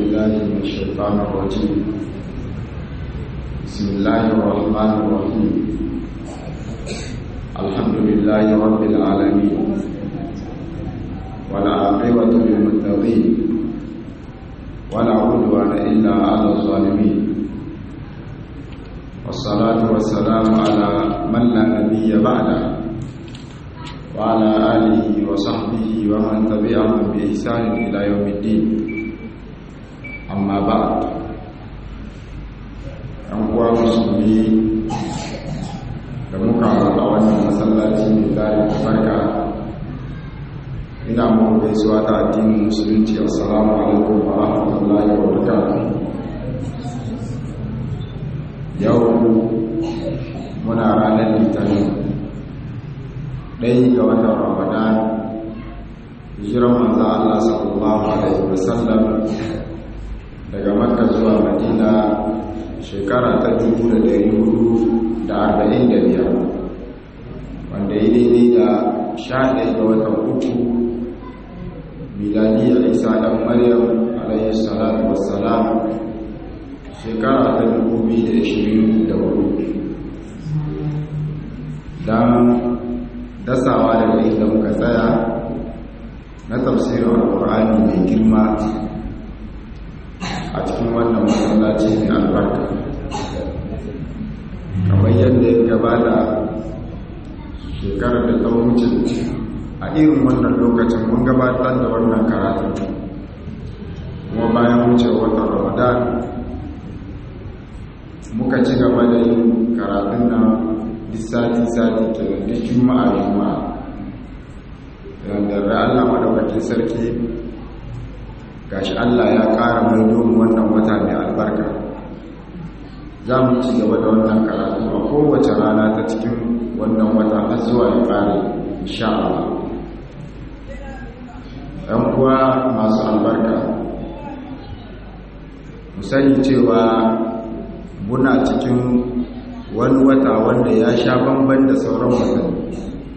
بالله من الشيطان الرجيم بسم الله الرحمن الرحيم الحمد لله رب العالمين والعاقبة للمتقين ولا عدوان إلا على الظالمين والصلاة والسلام على من لا نبي بعده وعلى آله وصحبه ومن تبعهم بإحسان إلى يوم الدين أما بعد أنقوى مسلمي da muka haɗa wannan masallaci mai tare da farka ina muku gaisuwa ta addinin musulunci assalamu alaikum wa rahmatullahi wa barakatuh yau muna ranar litinin ɗaya ga watan ramadan hijiran manzo Allah sallallahu alaihi wasallam daga makka zuwa madina shekara ta dubu da ɗari hudu da arba'in da biyar wanda ya daidai da sha ɗaya ga watan uku miladiyar isa ɗan maryam alaihi salatu wassalam shekara ta dubu biyu da ashirin da hudu don dasawa daga inda muka tsaya na tafsirin alkur'ani mai girma a cikin wannan masallaci mai albarka kamar yadda ya gabata shekarar da ta wuce a irin wannan lokacin mun gabatar da wannan karatun kuma bayan wuce watan ramadan muka ci gaba da yin karatun nan sati-sati ke da juma'a juma'a yadda da allah maɗaukakin sarki gashi allah ya ƙara mai domin wannan wata mai albarka za mu ci gaba da wannan karatu a kowace rana ta cikin wannan wata har zuwa ya ƙare insha Allah ɗan kuwa masu albarka mu sani cewa muna cikin wani wata wanda ya sha bamban da sauran watanni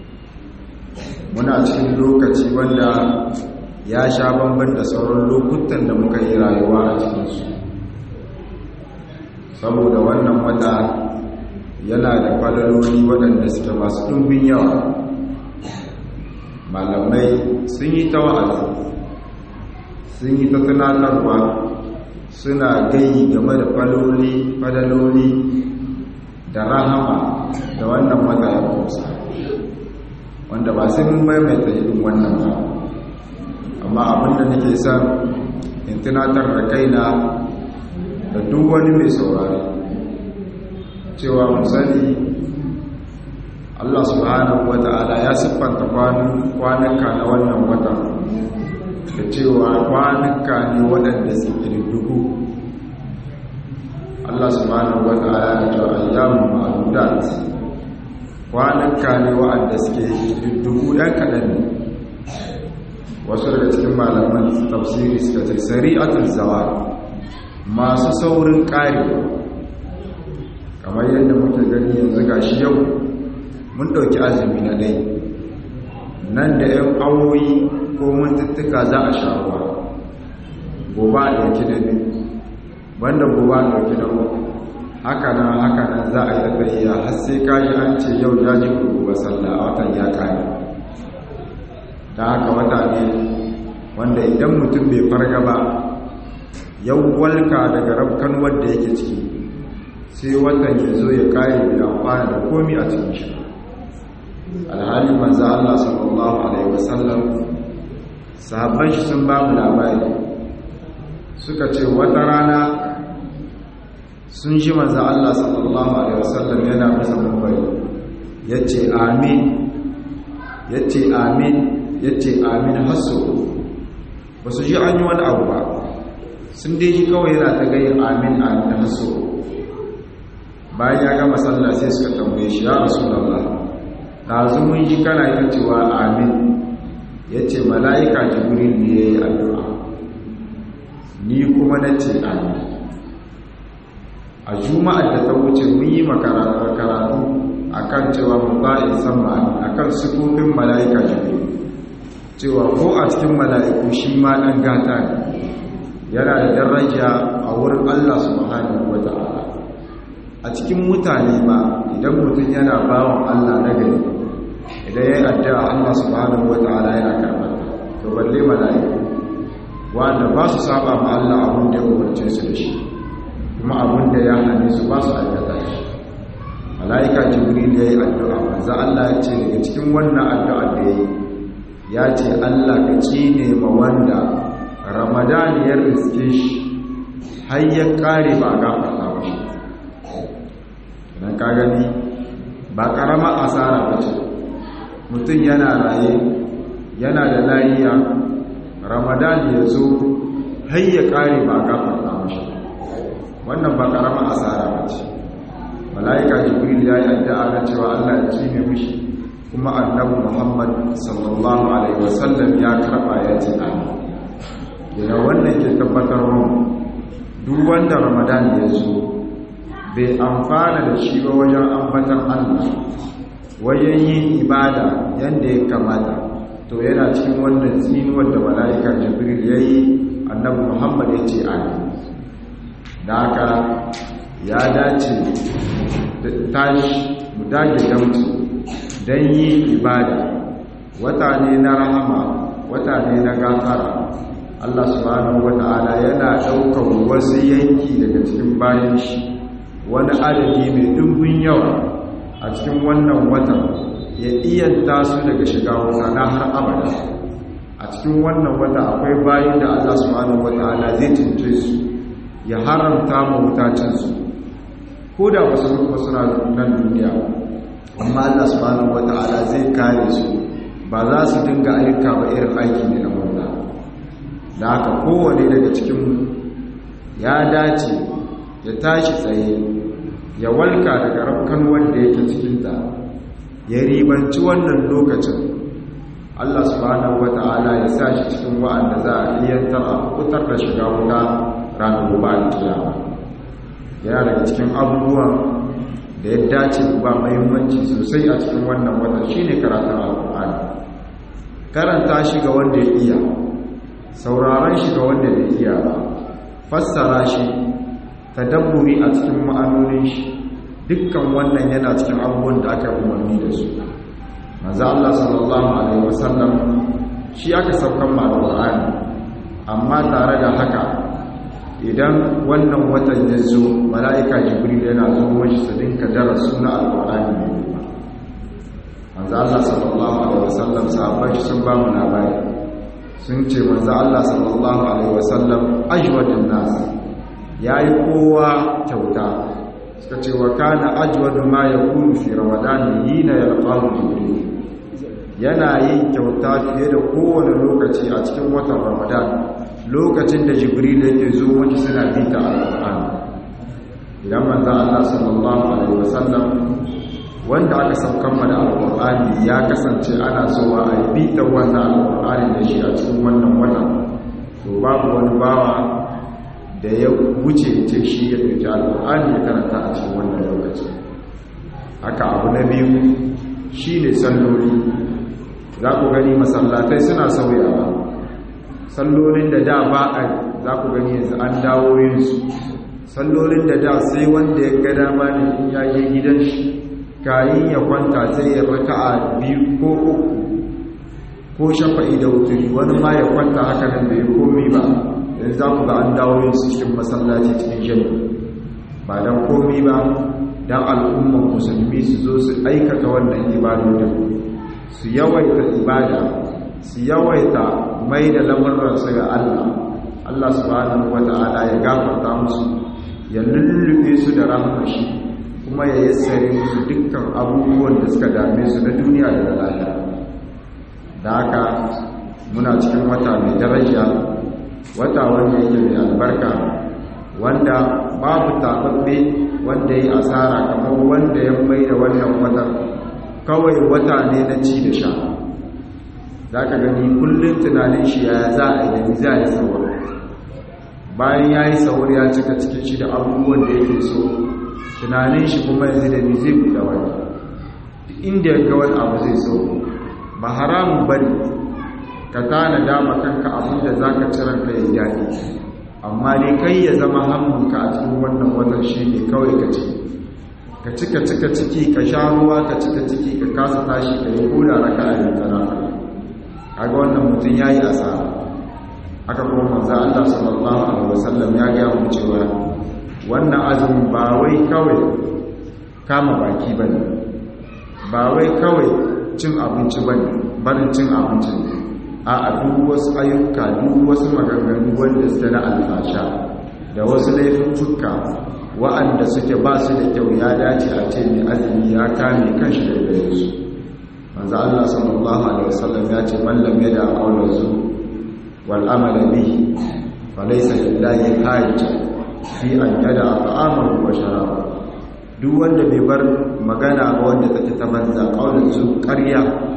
muna cikin lokaci wanda ya sha bamban da sauran lokutan da muka yi rayuwa a cikinsu saboda wannan wata yana da falaloli waɗanda suke masu ɗumbin yawa malamai sun yi ta wa'azi sun yi ta tunatarwa suna gayi game da faloli falaloli da rahama da wannan wata ya kusa wanda ba sai mun maimaita irin wannan ba amma abinda nake son in tunatar da kaina da duk wani mai saurari cewa musali Allah subhanahu wa ta'ala ya siffanta kwanuka na wannan wata da cewa kwanuka ne waɗanda suke dubu Allah subhanahu wa ta'ala ya cewa ayyamun ma'adudat kwanuka ne waɗanda suke dubu ɗan kaɗan ne wasu daga cikin malaman tafsiri suka ce sari'atul zawar masu saurin ƙarewa kamar yadda muke gani yanzu ga shi yau mun ɗauki azumi na ɗai nan da ‘yan awoyi ko mintuttuka za a sharuwa gobe a ɗauki na biyu banda gobe a ɗauki na uku haka nan haka nan za a yi tafiya har sai kaji an ce yau ya ji gobe sallah a watan ya kare ta haka wata ne wanda idan mutum bai farga ba yau walka daga rafkan wadda yake ciki sai watan ya zo ya kare bai amfana da komi a cikin shi alhali manzo Allah sallallahu alaihi wasallam sahabban shi sun ba mu labari suka ce wata rana sun ji manzo Allah sallallahu alaihi wasallam yana bisa mabari yace amin yace amin yace amin hasu ba su ji an yi wani abu ba sun dai ji kawai yana ta gayin amin amin da haso bayan ya gama sallah sai suka tambaye shi ya rasu da Allah ɗazu mun ji kana yin cewa amin ya ce mala'ika jibril ne ya yi addu'a ni kuma na ce amin a juma'ar da ta wuce mun yi makaratu a kan cewa mu ba'in sama a kan sukufin mala'ika jibril cewa ko a cikin mala'iku shi ma ɗan gata ne yana da daraja a wurin Allah subhanahu wata'ala a cikin mutane ba idan mutum yana bawan Allah na gari idan ya yi addu'a Allah subhanahu wata'ala yana karɓar to balle mala'iku wanda ba su saba ma Allah abin da ya umarce su da shi kuma abin da ya hane su ba su aikata shi mala'ika jibril ya yi addu'a manzo Allah ya ce daga cikin wannan addu'a da ya yi ya ce Allah ka ne ma wanda ramadan ya riske shi har ya kare ba gafarta ba shi idan ka gani ba karama asara ba ce mutum yana raye yana da layiya ramadan ya zo har ya kare ba gafarta ba shi wannan ba karama asara ba ce mala'ika jibril ya yi addu'a na cewa Allah ya cime mishi kuma annabi Muhammad sallallahu alaihi wasallam ya karba ya ce amin yana wannan ke tabbatar mun duk wanda Ramadan ya zo bai amfana da shi ba wajen ambatan Allah wajen yin ibada yanda ya kamata to yana cikin wannan tsinuwar da mala'ika jibril ya yi annabi Muhammad ya ce amin da haka ya dace tashi mu dage damci don yi ibada wata ne na rahama wata ne na gafara Allah subhanahu wata'ala yana ɗaukar wasu yanki daga cikin bayan shi wani adadi mai dubbin yawa a cikin wannan watan ya iyanta su daga shiga wuta na har abada a cikin wannan wata akwai bayan da Allah subhanahu wata'ala zai cince su ya haramta mu wutacinsu ko da wasu rufa suna nan duniya amma Allah subhanahu wata'ala zai kare su ba za su dinga ayyuka ba irin aiki ne na murna da haka kowane daga cikin ya dace ya tashi tsaye ya walka daga rafkan wanda yake cikinta ya ribanci wannan lokacin Allah subhanahu wata'ala ya sa shi cikin wa'anda za a iya tara kutar da shiga wuta ranar gobe alkiyama yana daga cikin abubuwan da ya dace ba mahimmanci sosai a cikin wannan wata shine karatun alkur'ani karanta shi ga wanda ya iya sauraron shi ga wanda bai iya ba fassara shi tadabburi a cikin ma'anonin shi dukkan wannan yana cikin abubuwan da aka umarni da su manzo Allah sallallahu alaihi wasallam shi aka saukan ma alkur'ani amma tare da haka idan wannan watan ya zo mala'ika jibril yana zo mashi su dinka darasu na alƙur'ani mai yiwuwa manzo Allah sallallahu alaihi wasallam sahabbai sun ba mu labari sun ce manzo Allah sallallahu alaihi wasallam ajwadun nas yayi kowa kyauta suka ce wa kana ajwadu ma yakunu fi ramadan hina yalqahu jibril yana yin kyauta fiye da kowane lokaci a cikin watan ramadan lokacin da jibril yake zo wani suna bita alƙur'ani idan manzo Allah sallallahu alaihi wasallam wanda aka saukan da alƙur'ani ya kasance ana zuwa a yi bita wannan alƙur'ani da shi a cikin wannan watan to babu wani bawa da ya wuce ce shi ya ɗauki alƙur'ani ya karanta a cikin wannan lokaci haka abu na biyu shi ne salloli za ku gani masallatai suna sauyawa sallolin da da ba a za ku gani yanzu an dawo yinsu sallolin da da sai wanda ya ga dama ne in ya je gidan shi kayin ya kwanta sai ya raka a biyu ko uku ko shafa'i da wuturi wani ma ya kwanta haka nan bai komi ba yanzu za ku ga an dawo yinsu cikin masallaci cikin jami ba don komi ba don al'umman musulmi su zo su aikata wannan ibadodin su yawaita ibada su yawaita mai da lamurransu ga Allah Allah subhanahu wata'ala ya gafarta musu ya lullube su da rahmar shi kuma ya yassare musu dukkan abubuwan da suka dame su na duniya da na lahira da haka muna cikin wata mai daraja wata wanda yake mai albarka wanda babu tababbe wanda ya asara kamar wanda ya mai da wannan watan kawai wata ne na ci da sha za ka gani kullum tunanin shi ya za a yi da za a yi sauwar bayan ya yi sauwar ya cika cikin shi da abubuwan da yake so tunanin shi kuma yanzu da ni zai buɗe wani inda ya ga wani abu zai so ba haramun bane ka tana dama kanka abin da za ka ciran ka yi daɗi amma dai kai ya zama hammunka a cikin wannan watan shi ne kawai ka ci ka cika cika ciki ka sha ruwa ka cika ciki ka kasa tashi ka yi koda raka a yin tana kaga wannan mutum ya yi asara aka kuma manzo Allah sallallahu alaihi wasallam ya ga mu cewa wannan azumin ba wai kawai kama baki bane ba wai kawai cin abinci bane barin cin abinci a duk wasu ayyuka duk wasu maganganu wanda suke na alfasha da wasu laifuffuka wa'anda suke ba su da kyau ya dace a ce mai azumi ya kame kanshi da gare su manzo Allah sallallahu alaihi wasallam ya ce man lam yada qawla zu wal amala bihi falaysa lillahi hajj fi an yada ta'amahu wa sharaba duk wanda bai bar magana ba wanda take ta banza qawla zu ƙarya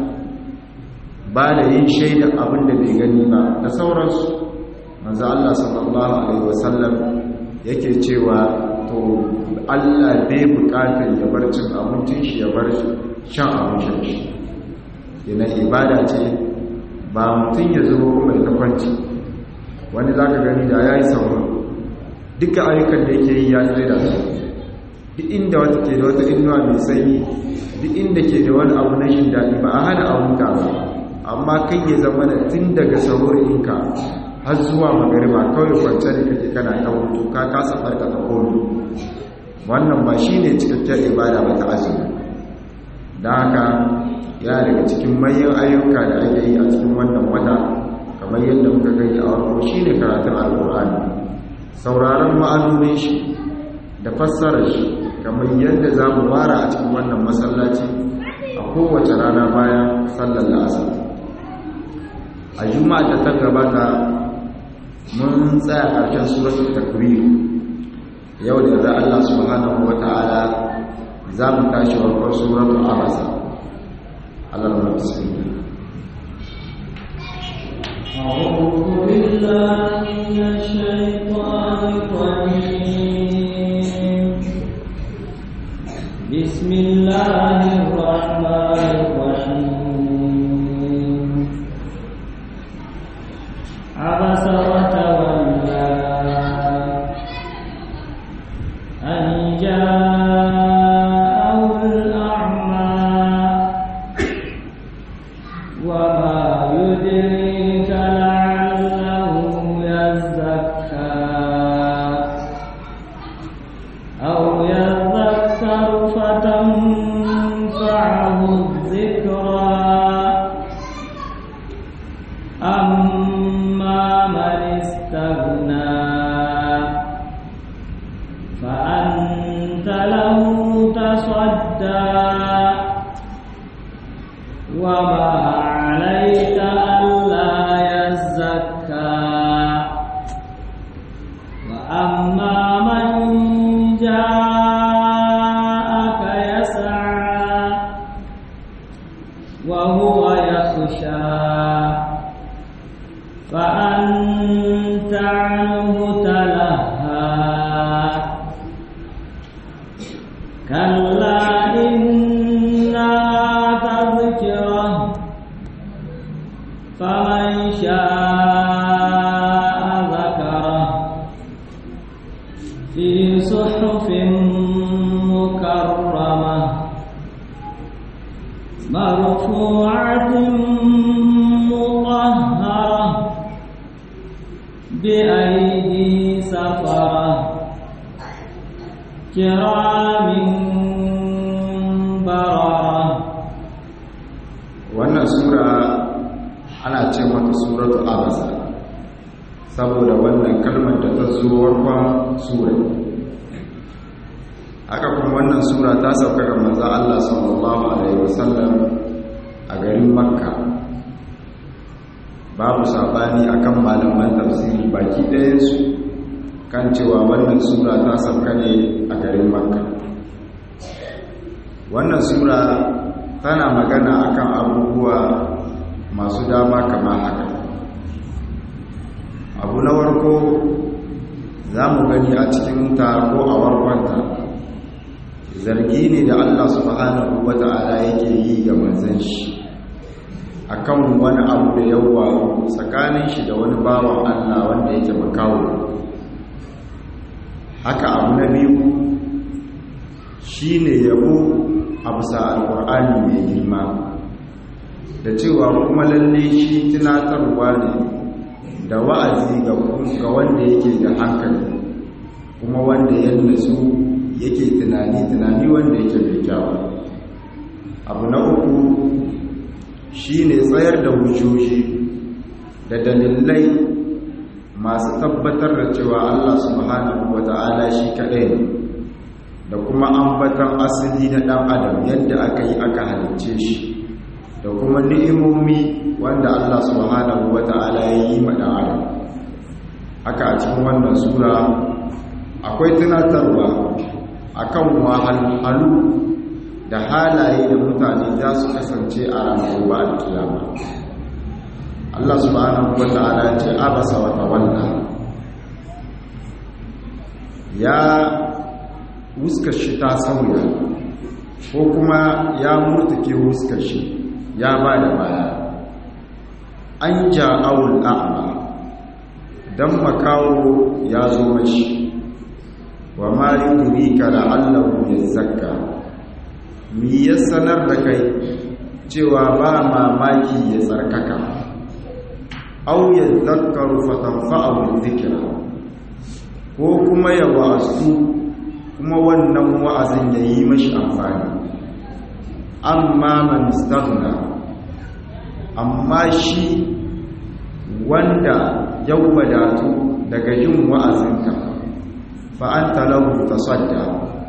ba da yin shaida abin da bai gani ba da sauransu manzo Allah sallallahu alaihi wasallam yake cewa to Allah bai bukatar ya bar cin abincin shi ya bar shan abincin shi yana ibada ce ba mutum ya zo mai takwanci wani za ka gani da ya yi sauran duka ayyukan da yake yi ya tsaye da su duk inda wata ke da wata inuwa mai sanyi duk inda ke da wani abu na shin daɗi ba a hana abuta ba amma kai ya zama da tun daga saurinka har zuwa magariba kawai kwance da kake kana ta hutu ka kasa farka ta komi wannan ba shi ne cikakken ibada ba ta azumi da haka ya daga cikin manyan ayyuka da ake yi a cikin wannan wata kamar yadda muka gani a warko shi ne karatun alkur'ani sauraron ma'anonin shi da fassarar shi kamar yadda za mu wara a cikin wannan masallaci a kowace rana bayan sallar la'asar a juma'a ta ta gabata mun tsaya ƙarshen suratul takwir yau da za Allah subhanahu wata'ala za mu tashi warkar suratul abasa Allah ya bismillah أعوذ بالله من الشيطان الرجيم بسم الله الرحمن الرحيم عبس وتولى أن جاءه الأعمى وما يدريك لعله يزكى أو يذكر فتنفعه الذكرى أما من استغنى فأنت له تصدى وما عليك ألا يزكى وأما من جاءك يسعى وهو يخشى فأنت عنه تلهى كلا إنها تذكرة فمن شاء ذكره في صحف مكرمة مرفوعة مطهرة بأيدي سفرة كرام بررة wannan sura ana ce mata suratu abasa saboda wannan kalmar da ta zo warkon sura haka kuma wannan sura ta sauka ga manzon Allah sallallahu alaihi wasallam a garin makka babu sabani akan malaman tafsiri baki ɗayansu kan cewa wannan sura ta sauka ne a garin makka wannan sura tana magana akan abubuwa masu dama kama haka abu na warko za mu gani a cikin ta ko a warkonta zargi ne da allah subhanahu wata'ala yake yi ga manzan shi akan wani abu da yawa tsakanin shi da wani bawan allah wanda yake makawo haka abu na biyu shi ne yabo a bisa alkur'ani mai girma da cewa kuma lalle shi tunatarwa ne da wa'azi ga wanda yake da hankali kuma wanda ya nasu yake tunani tunani wanda yake mai kyawu abu na uku shi ne tsayar da hujjoji da dalilai masu tabbatar da cewa Allah subhanahu wa ta'ala shi kaɗai ne da kuma ambatan asali na ɗan adam yadda aka yi aka halicce shi da kuma ni'imomi wanda Allah subhanahu wa ta'ala ya yi ma ɗan adam haka a cikin wannan sura akwai tunatarwa akan wahalhalu da halaye da mutane za su kasance a ranar gobe alkiyama Allah subhanahu wa ta'ala ce abasa wa tawalla ya wuskar shi ta sauya ko kuma ya murtuke wuskar shi ya ba da baya an ja'awul a'ma dan makawo ya zo mashi wa ma yudrika la'allahu yazakka mi ya sanar da kai cewa ba mamaki ya tsarkaka au ya zakaru fatanfa'ahu dhikra ko kuma ya wa'azu kuma wannan wa'azin ya yi mashi amfani amma man istaghna amma shi wanda ya wadatu daga yin wa'azinka fa anta lahu tasadda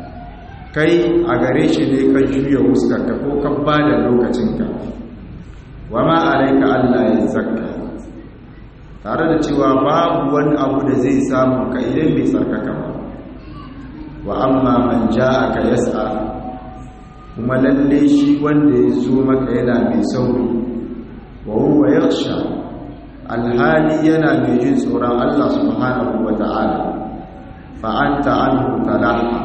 kai a gare shi ne ka juya wuskarka ko ka ba da lokacinka wa ma alaika Allah ya zakka tare da cewa babu wani abu da zai samu ka idan bai tsarkaka ba wa amma man ja'aka yas'a kuma lalle shi wanda ya zo maka yana mai sauri wa huwa yakhsha alhali yana mai jin tsoron Allah subhanahu wa ta'ala fa anta anhu talaha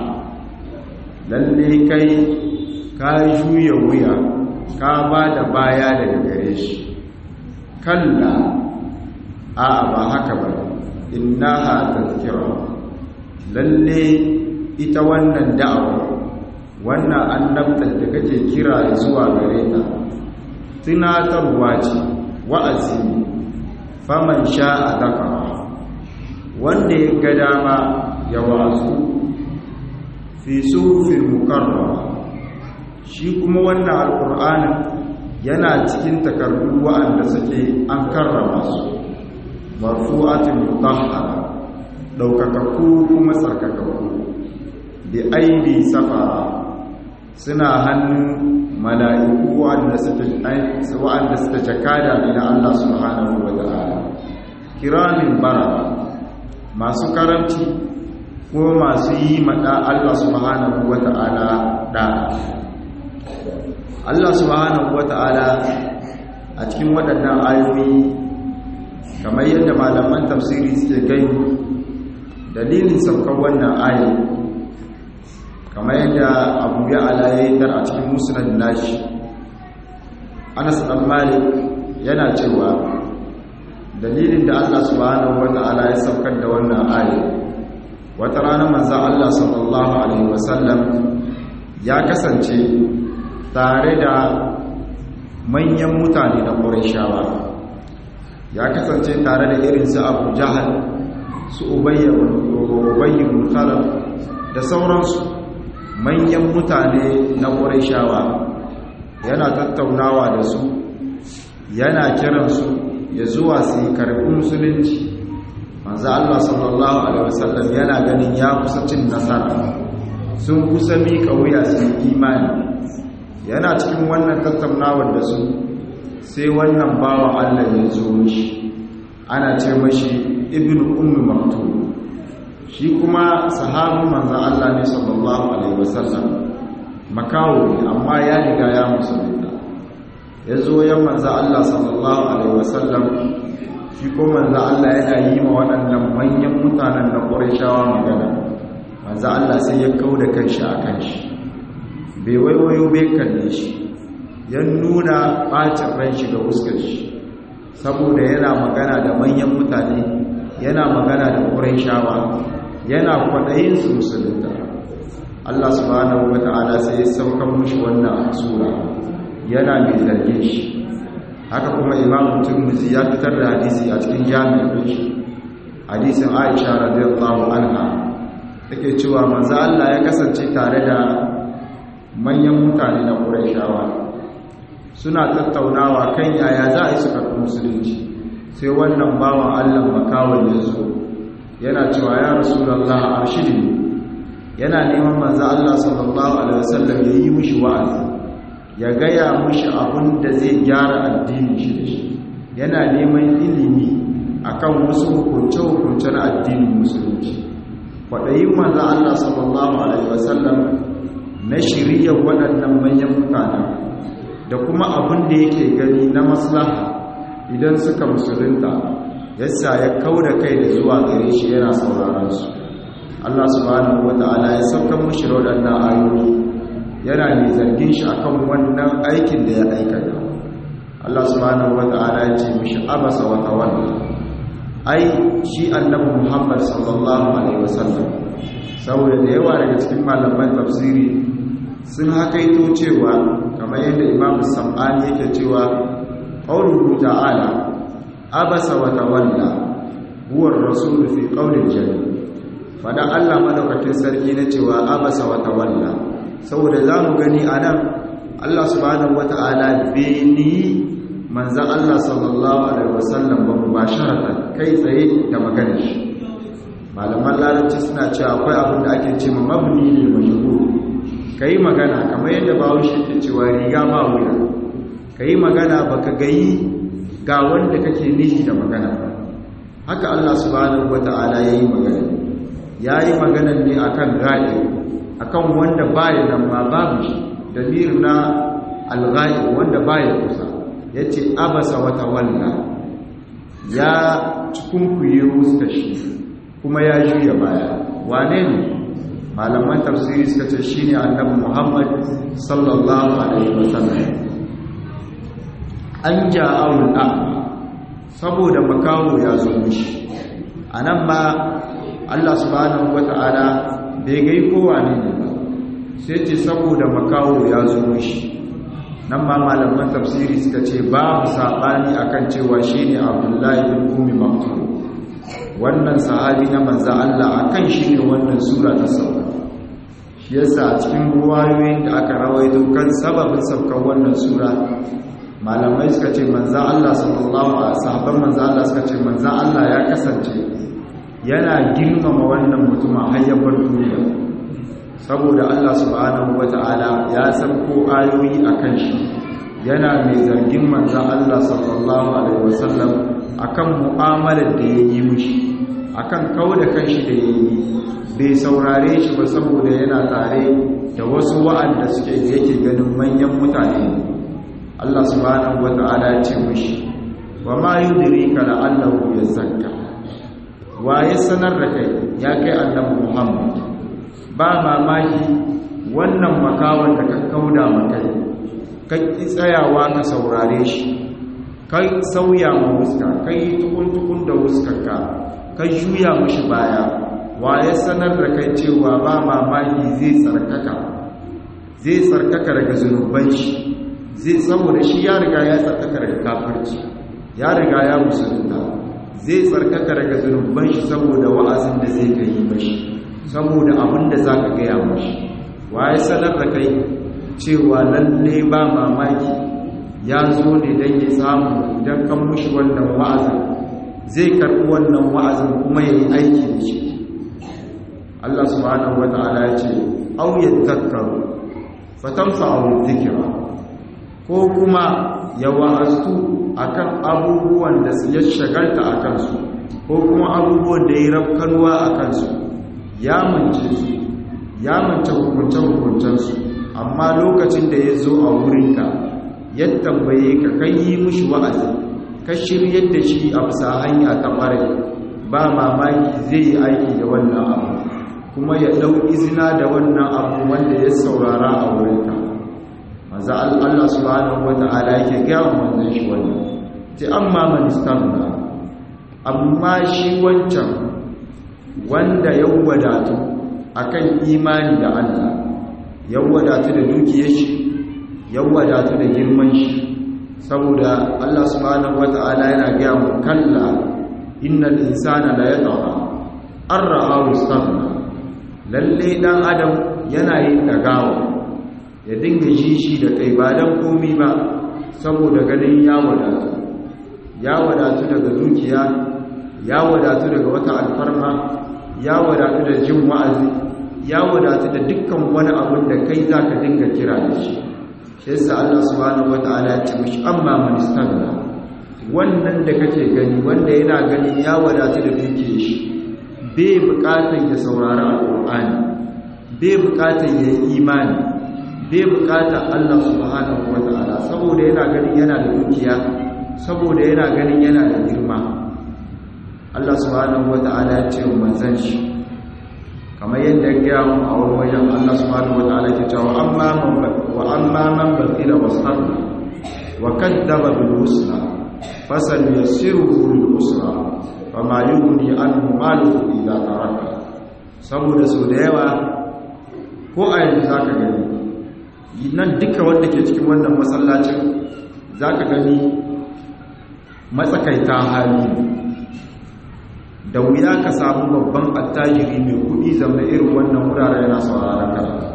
lalle kai ka juya wuya ka ba da baya daga gare shi kalla a ba haka ba innaha tazkira lalle ita wannan da'awa wannan annabtar da kake kira zuwa gare ta tunatarwa ce wa'azi faman sha'a zakara wanda ya ga dama ya wa'azu fi sufin mukarrama shi kuma wannan alƙur'anin yana cikin takardu wa'anda suke an karrama su marfu'atin mutahhara daukakakku kuma tsarkakakku bi aidi safara suna hannun mala'iku wa'anda suke wa'anda suke jakada ne na Allah subhanahu wa ta'ala kiramin barara masu karamci ko masu yi maɗa Allah subhanahu wa ta'ala da Allah subhanahu wa ta'ala a cikin waɗannan ayoyi kamar yadda malaman tafsiri suke gani dalilin saukar wannan ayi kamar yadda abu ya alaye dar a cikin musulun nashi anas ɗan malik yana cewa dalilin da Allah subhanahu wa ta'ala ya saukar da wannan ayi wata rana manzan Allah sallallahu Alaihi wasallam ya kasance tare da manyan mutane na ƙwarishawa ya kasance tare da irinsu abu jahal su ubayyin mutalar da sauransu manyan mutane na ƙwarishawa yana tattaunawa da su yana kiransu ya zuwa su yi karɓi musulunci manzo Allah sallallahu alaihi wasallam yana ganin ya kusa cin nasara sun kusa mika wuya su imani yana cikin wannan tattaunawar da su sai wannan bawa Allah ya zo mishi ana ce mashi ibnu ummi maktum shi kuma sahabin manzo Allah ne sallallahu alaihi wasallam makawo ne amma ya riga ya musulunta ya zo yan manzo Allah sallallahu alaihi wasallam shi ko manzo Allah yana yi ma waɗannan manyan mutanen na Qurayshawa magana manzo Allah sai ya kauda kanshi a kanshi bai waiwayo bai kalle shi ya nuna bacin ran shi ga fuskar shi saboda yana magana da manyan mutane yana magana da Qurayshawa yana kwaɗayin su musulunta Allah subhanahu wata'ala sai ya saukan mushi wannan sura yana mai zargin shi haka kuma imam turmuzi ya fitar da hadisi a cikin jami'in shi hadisin aisha radiyallahu anha take cewa manzo Allah ya kasance tare da manyan mutane na Qurayshawa suna tattaunawa kan yaya za a yi su karɓi musulunci sai wannan bawan Allah makawon ya zo yana cewa ya rasulullah arshidi yana neman manzo Allah sallallahu alaihi wasallam ya yi mishi wa'azi ya gaya mishi abin da zai gyara addinin shi da shi yana neman ilimi akan wasu hukunce-hukunce na addinin musulunci kwaɗayin manzo Allah sallallahu alaihi wasallam na shirya waɗannan manyan mutane da kuma abin da yake gani na maslaha idan suka musulunta yasa ya kauda kai da zuwa gare shi yana sauraron su Allah subhanahu wata'ala ya sauka mushi da waɗannan ayoyi yana mai zargin shi akan wannan aikin da ya aikata Allah subhanahu wata'ala ya ce mishi abasa wa tawalla ai shi annabi Muhammad sallallahu alaihi wasallam saboda da yawa daga cikin malaman tafsiri sun hakaito cewa kamar yadda Imam Sam'ani yake cewa qauluhu ta'ala abasa wa tawalla huwa ar-rasul fi qawlil jannah fada Allah madaukakin sarki na cewa abasa wa tawalla saboda zamu gani anan Allah subhanahu wata'ala beni manzon Allah sallallahu alaihi wasallam ba mubasharatan kai tsaye da magana shi malaman larabci suna cewa akwai abin da ake cewa mabni lil majhul kai magana kamar yadda bawo shi ke cewa riga ba wuya kai magana baka gayi ga wanda kake nishi da magana haka Allah subhanahu wata'ala yayi magana ya yi maganan ne a kan ga'i a kan wanda baya nan ma babu shi damir na alga'i wanda baya kusa ya ce abasa wata walla ya cikunkuye fuska shi kuma ya juya baya wane ne malaman tafsiri suka ce shi ne annabi muhammad sallallahu alaihi wasallam an ja'awul a'ma saboda makawo ya zo mishi a nan ma Allah subhanahu wata'ala bai gai kowa ne ba sai ce saboda makawo ya zo mishi nan ma malaman tafsiri suka ce babu saɓani akan cewa shine Abdullahi bin Ummi Maktum wannan sahabi na manza Allah akan shi ne wannan sura ta sauka shi yasa a cikin ruwayoyin da aka rawaito kan sababin saukar wannan sura malamai suka ce manza Allah sallallahu alaihi sahabban manza Allah suka ce manza Allah ya kasance yana girmama wannan mutumin hayyabar duniya saboda Allah subhanahu wata'ala ya ko ayoyi akan shi yana mai zargin manzan Allah sallallahu alaihi wasallam akan mu'amalar da ya yi mushi akan kauda kanshi da ya yi bai saurare shi ba saboda yana tare da wasu wa'anda suke yake ganin manyan mutane Allah subhanahu wata'ala ya ce mushi wa ma yudrika la'allahu yazakka waye sanar da kai ya kai annabi Muhammad ba mamaki wannan makawan da ka kauda makai ka ki tsayawa ka saurare shi kai sauya ma wuska kai tukun tukun da wuskarka ka juya mishi baya waye sanar da kai cewa ba mamaki zai tsarkaka zai tsarkaka daga zunuban shi zai saboda shi ya riga ya tsarkaka daga kafirci ya riga ya musulunta zai tsarkaka daga zunuban shi saboda wa'azin da zai kai mashi saboda abin da za ka gaya mashi waye sanar da kai cewa lalle ba mamaki ya zo ne don ya samu idan kan mushi wannan wa'azin zai karɓi wannan wa'azin kuma ya yi aiki da shi Allah subhanahu wa ta'ala ya ce auyen takkaru fatamfa a zikira ko kuma ya wa'astu akan abubuwan da ya shagalta a kansu ko kuma abubuwan da ya rafkarwa a kansu ya mance su ya mance hukunce-hukuncensu amma lokacin da ya zo a wurinka ya tambaye ka kai yi mushi wa'azi ka shiryar da shi a bisa hanya ta ƙwarai ba mamaki zai yi aiki da wannan abu kuma ya ɗau izina da wannan abu wanda ya saurara a wurinka maza Allah subhanahu wata'ala yake gaya manzon shi wannan ce amma man istamna amma shi wancan wanda ya wadatu akan imani da Allah ya wadatu da dukiyar shi ya wadatu da girman shi saboda Allah subhanahu wata'ala yana gaya mu kalla innal insana la yatgha arra'ahu istaghna lalle dan adam yana yin dagawa ya dinga shi da kai ba dan komi ba saboda ganin ya wadatu ya wadatu daga dukiya ya wadatu daga wata alfarma ya wadatu da jin wa'azi ya wadatu da dukkan wani abin da kai zaka dinga kira da shi shi yasa Allah subhanahu wataala ya ce mishi amma man istaghna wannan da kake gani wanda yana ganin ya wadatu da dukiyar shi bai bukatar ya saurari alqur'ani bai bukatar ya yi imani bai bukatar Allah subhanahu wataala saboda yana ganin yana da dukiya saboda yana ganin yana da girma Allah subhanahu wataala ya ce wa manzon shi kamar yadda ya gaya mu a wani wajen Allah subhanahu wataala ke cewa amma man wa amma man bakila wasarra wa kaddaba bil husna fasal yassiruhu lil usra fama yughni anhu maluhu idha taraka saboda so da yawa ko a yanzu zaka gani nan duka wanda ke cikin wannan masallacin zaka gani matsakaita hali da wuya ka samu babban attajiri mai kudi zama irin wannan wurare yana sauraron karatu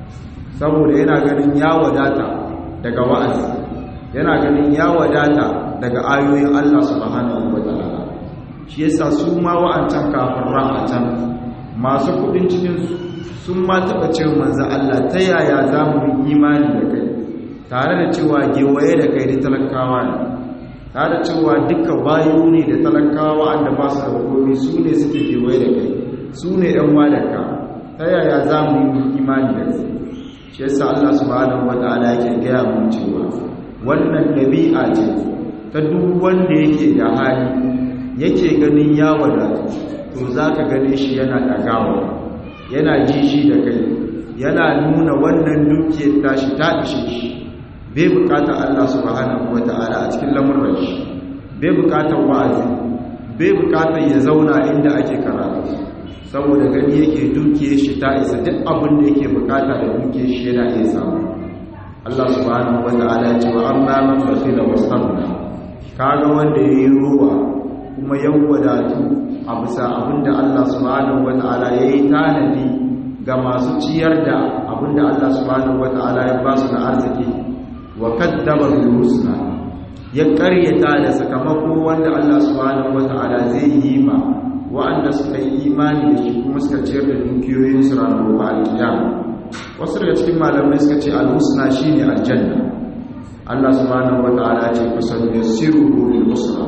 saboda yana ganin ya wadata daga wa'azi yana ganin ya wadata daga ayoyin Allah subhanahu wataala shi yasa su ma wa'ancan kafin a can masu kudin cikin sun ma taɓa ce manzo Allah ta yaya za mu yi imani da kai tare da cewa gewaye da kai da talakawa ne tare cewa duka bayu ne da talakawa wanda ba su da komai su ne suke kewaye da kai su ne ɗan wadaka ta yaya za mu yi imani da su shi yasa Allah subhanahu wata'ala yake gaya mun cewa wannan ɗabi'a ce ta duk wanda yake da hali yake ganin ya wadatu to za ka gane shi yana ɗagawa yana ji shi da kai yana nuna wannan dukiyar tashi ta ishe shi bai bukatar Allah subhanahu wata'ala a cikin lamuran shi bai bukatar wa'azi bai bukatar ya zauna inda ake karatu saboda gani yake dukiye shi ta isa duk abin da yake bukata da dukiye shi yana iya samu Allah subhanahu wata'ala ya ce wa amma man basila wastabna kaga wanda yayi ruwa kuma ya wadatu a bisa abinda Allah subhanahu wata'ala yayi tanadi ga masu ciyar da abinda Allah subhanahu wata'ala ya ba su na arziki wa kaddaba bil husna ya karyata da sakamako wanda Allah subhanahu wata'ala zai yi ma wa'anda suka yi imani da shi kuma suka ciyar da dukiyoyin su ranar gobe alkiyama wasu daga cikin malamai suka ce al husna shine aljanna Allah subhanahu wata'ala ce kusan yasiru lil husna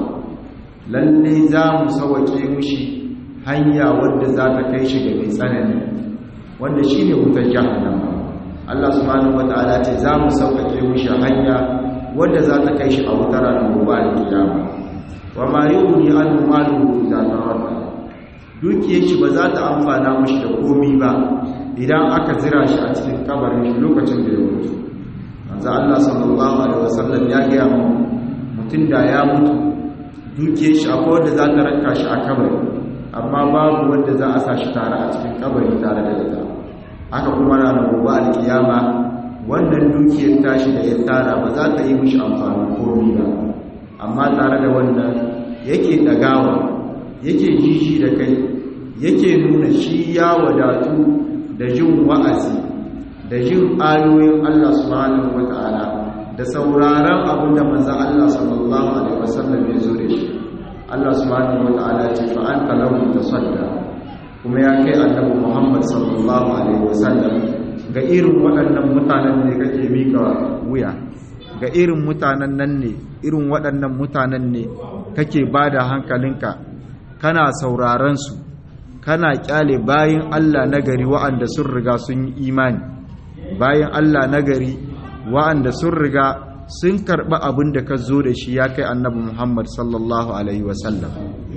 lalle za mu sawake mushi hanya wadda za ta kai shi ga mai tsanani wanda shine wutar jahannama Allah subhanahu wata'ala ce za mu sauƙaƙe mushi hanya wadda za ta kai shi a wutar ranar gobe alkiyama wa ma yughni anhu maluhu idza tawadda dukiyar shi ba za ta amfana mushi da komi ba idan aka zira shi a cikin kabarin shi lokacin da ya mutu manzo Allah sallallahu alaihi wasallam ya ga mu mutun da ya mutu dukiyar shi akwai wanda za ta ranka shi a kabari amma babu wanda za a sa shi tare a cikin kabari tare da ita haka kuma ranar gobe alkiyama wannan dukiyar tashi da ya tara ba za ta yi mishi amfani komi ba amma tare da wannan yake dagawa yake jiji da kai yake nuna shi ya wadatu da jin wa'azi da jin ayoyin Allah subhanahu wata'ala da sauraron abin da manzo Allah sallallahu alaihi wasallam ya zo da shi Allah subhanahu wata'ala ya ce fa anta lahu tasadda kuma ya kai annabi Muhammad sallallahu alaihi wasallam ga irin waɗannan mutanen ne kake mika wuya ga irin mutanen nan ne irin waɗannan mutanen ne kake bada hankalinka kana sauraron su kana kyale bayin Allah nagari wa'anda sun riga sun yi imani bayin Allah nagari wa'anda sun riga sun karɓi abin da ka zo da shi ya kai annabi Muhammad sallallahu alaihi wasallam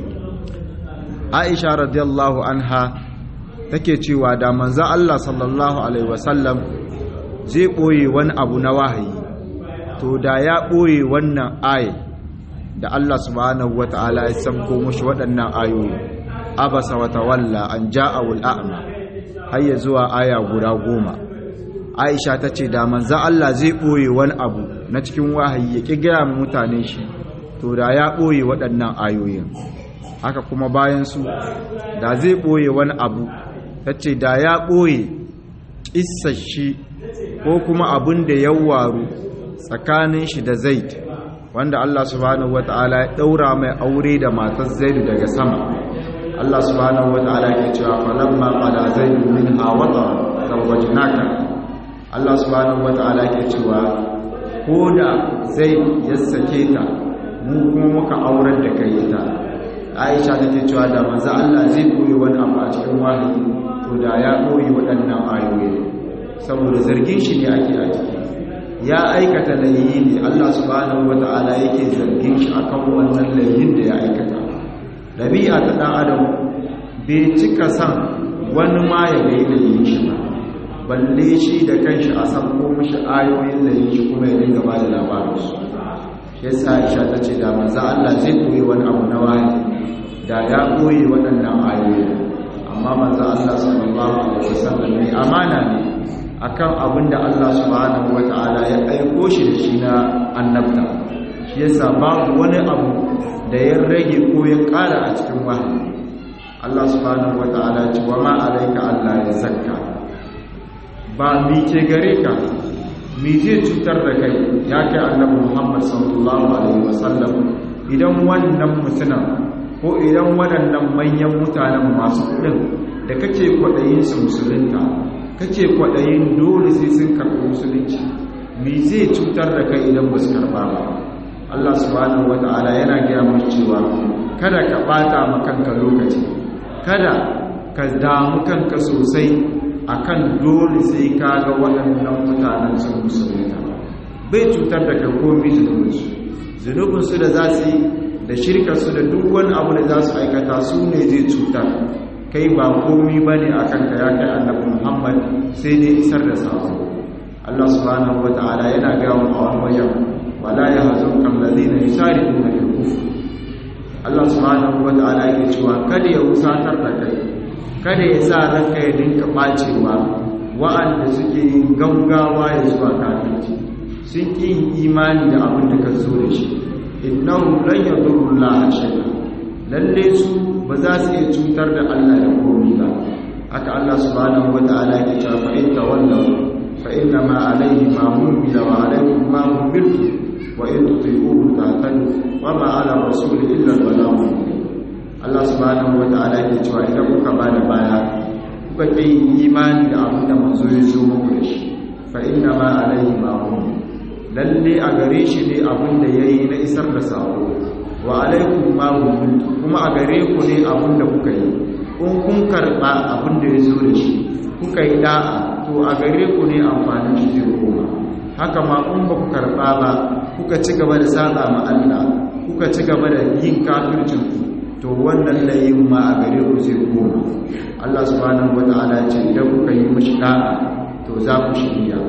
Aisha radiyallahu anha take cewa da manzo Allah sallallahu alaihi wasallam zai boye wani abu na wahayi to da ya boye wannan ayi da Allah subhanahu wataala ya sanko mushi waɗannan ayoyi abasa wa tawalla an ja'ahu al-a'ma har ya zuwa aya guda goma aisha ta ce da manzo Allah zai ɓoye wani abu na cikin wahayi ya ƙi gaya mutane shi to da ya ɓoye waɗannan ayoyin haka kuma bayan su da zai ɓoye wani abu ta ce da ya ɓoye shi ko kuma abin da ya waru tsakanin shi da zaid wanda Allah subhanahu wata'ala ya ɗaura mai aure da matar zaidu daga sama Allah subhanahu wata'ala ke cewa falamma qada zaidu minha wata zawwajnaka Allah subhanahu wata'ala ke cewa ko da zai ya sake ta mu kuma muka aurar da kai ita Aisha take cewa da manzo Allah zai koyi wani abu a cikin wahayi to da ya koyi waɗannan ayoyi saboda zargin shi ne ake a ciki ya aikata laifi ne Allah subhanahu wata'ala yake zargin shi akan wannan laifin da ya aikata dabi'a ta dan adam bai cika san wani ma ya ga laifin shi ba balle shi da kanshi a san ko mishi ayoyin da yake kuma ya dinga ba da labarin su yasa Aisha ta ce da manzo Allah zai koyi wani abu na wahayi da ya koyi waɗannan ayoyi amma manzo Allah sallallahu alaihi wasallam ne amana ne akan abin da Allah subhanahu wata'ala ya aiko shi da shi na annabta shi yasa babu wani abu da ya rage ko ya ƙara a cikin wahayi Allah subhanahu wata'ala ce wa ma alayka Allah ya zakka ba mi ke gare ka mi zai cutar da kai ya kai annabi Muhammad sallallahu alaihi wasallam idan wannan mutumin ko idan waɗannan manyan mutanen masu kuɗin da kake kwaɗayin su musulunta kake kwaɗayin dole sai sun karɓi musulunci me zai cutar da kai idan ba su karɓa ba Allah subhanahu wata'ala yana gaya mu cewa kada ka ɓata ma kanka lokaci kada ka damu kanka sosai akan dole sai ka ga waɗannan mutanen sun musulunta bai cutar da kai komai zunubinsu zunubinsu da za su yi da shirkarsu da duk wani abu da za su aikata su ne zai cutar kai ba komi ba ne a kanka ya kai annabi muhammad sai dai isar da sako allah subhanahu wa ta'ala yana gawo a wani wajen wala ya hazun kan lalina ya sari ɗin da kufu allah subhanahu wa ta'ala yake cewa kada ya wusatar da kai kada ya sa ranka ya dinka ɓacewa wa'anda suke yin gaugawa ya zuwa kafirci sun ƙi yin imani da abin da ka zo da shi innahum lan yadurru allaha shay'a lalle su ba za su iya cutar da Allah da komai ba haka Allah subhanahu wataala yake cewa fa in tawallaw fa inna ma alayhi ma humila wa alaykum ma humiltu wa in tuti'uhu tahtadu wa ma ala rasuli illa al-balagh Allah subhanahu wataala yake cewa idan kuka bada baya kuka ƙi imani da abin da manzo ya zo muku da shi fa inna ma alayhi ma humila lalle a gare shi ne abin da ya yi na isar da sako wa alaikum ma hukuntu kuma a gare ku ne abin da kuka yi in kun karɓa abin da ya zo da shi kuka yi da'a to a gare ku ne amfanin shi zai koma haka ma in ba ku karɓa ba kuka ci gaba da saƙa ma Allah kuka ci gaba da yin kafircin ku to wannan layin ma a gare ku zai koma Allah subhanahu wata'ala ce idan kuka yi mishi da'a to za ku shirya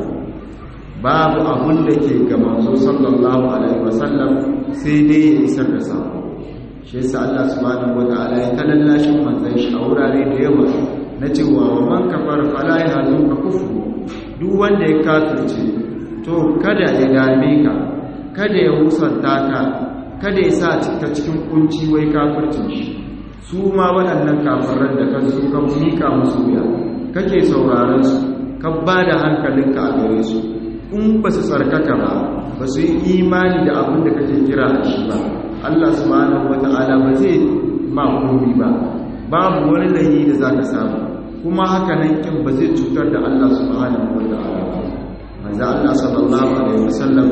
babu abun da ke ga manzo sallallahu alaihi wasallam sai dai ya isar da sako shi yasa Allah subhanahu wataala ya talallashin manzon shi a wurare da yawa na cewa wa man kafara fala yahzunka kufru duk wanda ya kafirce to kada ya dame ka kada ya musanta ka kada ya sa ka cikin kunci wai kafircin shi su ma waɗannan kafiran da kan su kan mika musu wuya kake sauraron su ka ba da hankalinka a gare su in ba su tsarkaka ba ba su yi imani da abin da kake kira a shi ba Allah subhanahu wata'ala ba zai ma komi ba babu wani layi da za ka samu kuma haka nan kin ba zai cutar da Allah subhanahu wata'ala ba manzo Allah sallallahu alaihi wasallam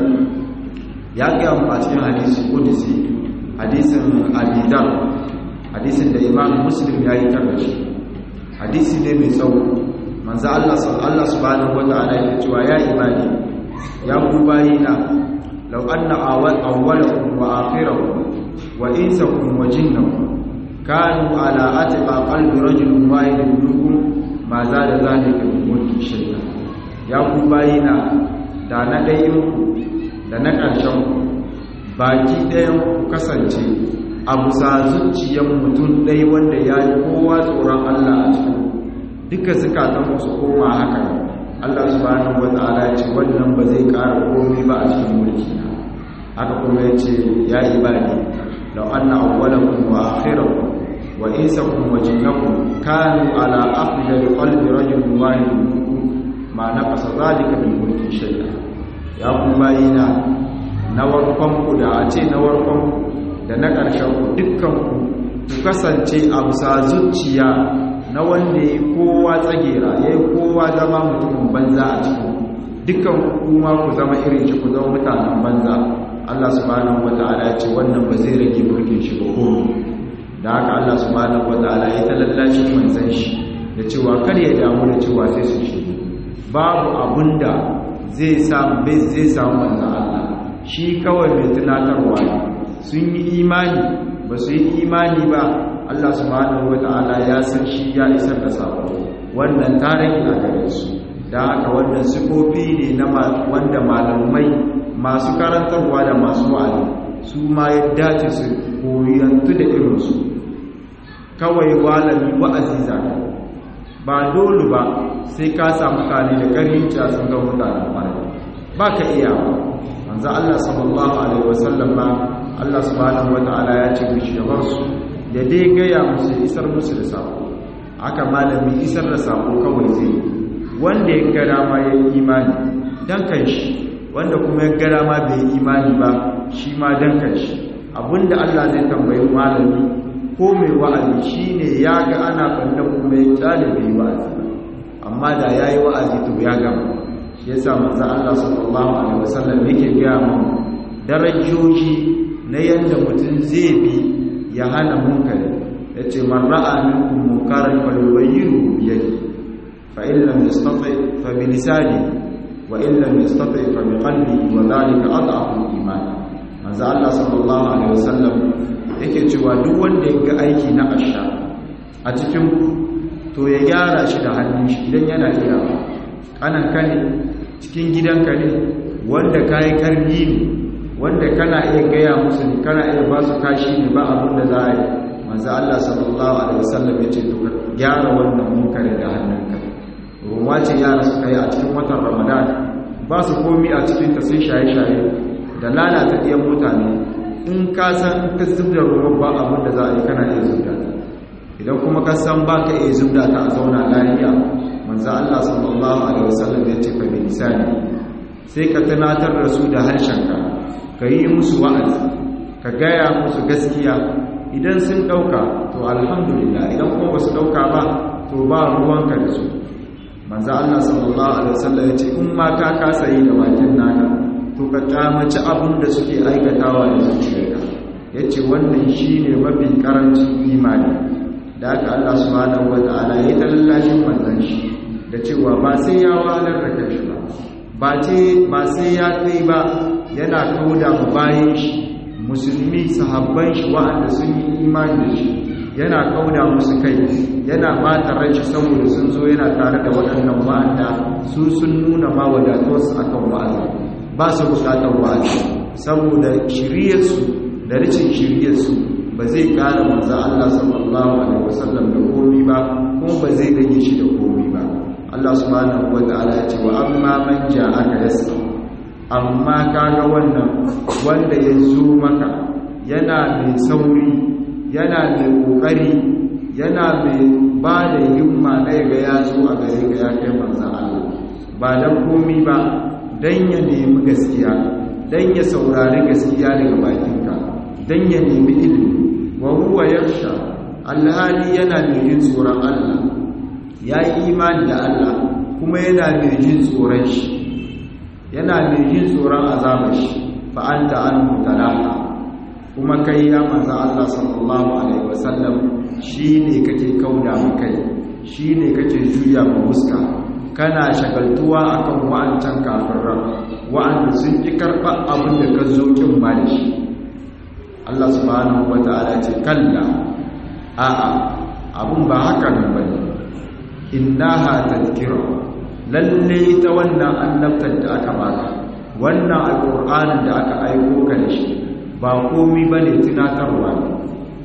ya ga mu a cikin hadisi qudsi hadisin Abi hadisin da Imam Muslim ya yi tarbashi hadisi ne mai tsawo manzo Allah Allah subhanahu wata'ala ya cewa ya ibadi ya ku bayina law anna awwalakum wa akhirakum wa insakum wa jinnakum kanu ala atqa qalbi rajulin wahidin minkum ma zada zalika min mulki shay'a ya ku bayina da na dayin ku da na ƙarshen ku baki ɗayan ku kasance a bisa zuciyar mutum ɗai wanda ya yi kowa tsoron Allah a cikin duka zukatan su koma haka Allah subhanahu wata'ala ya ce wannan ba zai ƙara komai ba a cikin mulki na haka kuma ya ce ya ibadi law anna awwalakum wa akhirakum wa insakum wa jinnakum kanu ala afdal qalbi rajulin wahid minkum ma naqasa dhalika min mulki shay'a ya ku bayina na warkon ku da a ce na warkon ku da na ƙarshen ku dukkan ku ku kasance a bisa zuciya na wanda ya kowa tsagera ya yi kowa zama mutumin banza a cikin dukkan kuma ku zama irin shi ku zama mutanen banza Allah subhanahu wata'ala ya ce wannan ba zai rage mulkin shi ba komai da haka Allah subhanahu wata'ala ya talallashi manzon shi da cewa kar ya damu da cewa sai su shi babu abunda zai samu bai zai samu manzon Allah shi kawai mai tunatarwa ne sun yi imani ba su yi imani ba Allah subhanahu wata'ala ya san shi ya isar da sako wannan tarihi a gare su da haka wannan sifofi ne na wanda malamai masu karantarwa da masu wa'azi su ma ya dace su koyantu da irinsu kawai walami wa'azi zaka ba dole ba sai ka samu mutane da karinci sun ga mutanen kwarai ba ka iya ba manzo Allah sallallahu alaihi wasallam ba Allah subhanahu wata'ala ya ce mishi da barsu ya dai gaya musu isar musu da sako aka malami isar da sako kawai zai wanda ya gada ma ya yi imani dan kanshi wanda kuma ya gada ma bai yi imani ba shi ma dan kanshi abinda Allah zai tambayi malami ko mai wa'azi shine ya ga ana banda kuma ya kyale bai wa'azi ba amma da yayi wa'azi to ya gama shi yasa manzo Allah sallallahu alaihi wasallam yake gaya mu darajoji na yanda mutum zai bi ya hana munkari ya ce man ra'a minkum munkaran falyughayyiru bi yadihi fa in lam yastati fa bi lisani wa in lam yastati fa bi qalbihi wa dhalika adhafu al-iman manzo Allah sallallahu alaihi wasallam yake cewa duk wanda ya ga aiki na asha a cikin to ya gyara shi da hannun shi idan yana iya kanan kane cikin gidanka ne wanda kai karbi ne wanda kana iya gaya musu kana iya ba su kashi ne ba abin da za a yi manzo Allah sallallahu alaihi wasallam ya ce to gyara wannan munkari da hannunka ruwa ce yara suka yi a cikin watan Ramadan ba su komi a cikin ta sai shaye-shaye da lalata ɗiyan mutane in ka san in ka zubda ruwa ba abin da za a yi kana iya zubda ta idan kuma ka san ba ka iya zubda ta a zauna lafiya manzo Allah sallallahu alaihi wasallam ya ce fa bi lisani sai ka tunatar da su da harshenka ka yi musu wa'azi ka gaya musu gaskiya idan sun ɗauka to alhamdulillah idan kuma ba su ɗauka ba to ba ruwanka da su manzo Allah sallallahu alaihi wasallam ya ce in ma ka kasa yi da bakin naka to ka kamaci abin da suke aikatawa da zuciyarka yace wannan shine mafi karancin imani da haka Allah subhanahu wataala ya tallashin manzon shi da cewa ba sai ya walar da kanshi ba ba ce ba sai ya kai ba yana kauda mu bayan shi musulmi sahabban shi wa'anda sun yi imani da shi yana kauda musu kai yana bata ran shi saboda sun zo yana tare da waɗannan wa'anda su sun nuna ma wadatuwarsu akan wa'azi ba su bukatar wa'azi saboda shiryarsu da ricin shiryarsu ba zai ƙara manzo Allah sallallahu alaihi wasallam da komi ba kuma ba zai rage shi da komi ba Allah subhanahu wataala ya ce wa amma man ja'aka yasqa amma kaga wannan wanda ya zo maka yana mai sauri yana mai kokari yana mai ba da himma na ga ya zo a gare ka ya kai manzan Allah ba dan komi ba dan ya nemi gaskiya dan ya saurari gaskiya daga bakinka dan ya nemi ilimi wa huwa yarsha alhali yana mai jin tsoron Allah ya yi imani da Allah kuma yana mai jin tsoron shi yana mai jin tsoron azabar shi fa anta an mutalaha kuma kai ya manzo Allah sallallahu alaihi wasallam shine kake kauda mu kai shine kake juya mu muska kana shagaltuwa akan wa'ancan kafiran wa'anda sun ki karba abin da ka zo kin ba da shi Allah subhanahu wataala ce kalla a'a abun ba haka nan bane innaha tadhkira lalle ita wannan annabtar da aka baka wannan alqur'anin da aka aiko ka da shi ba komai bane tunatarwa ne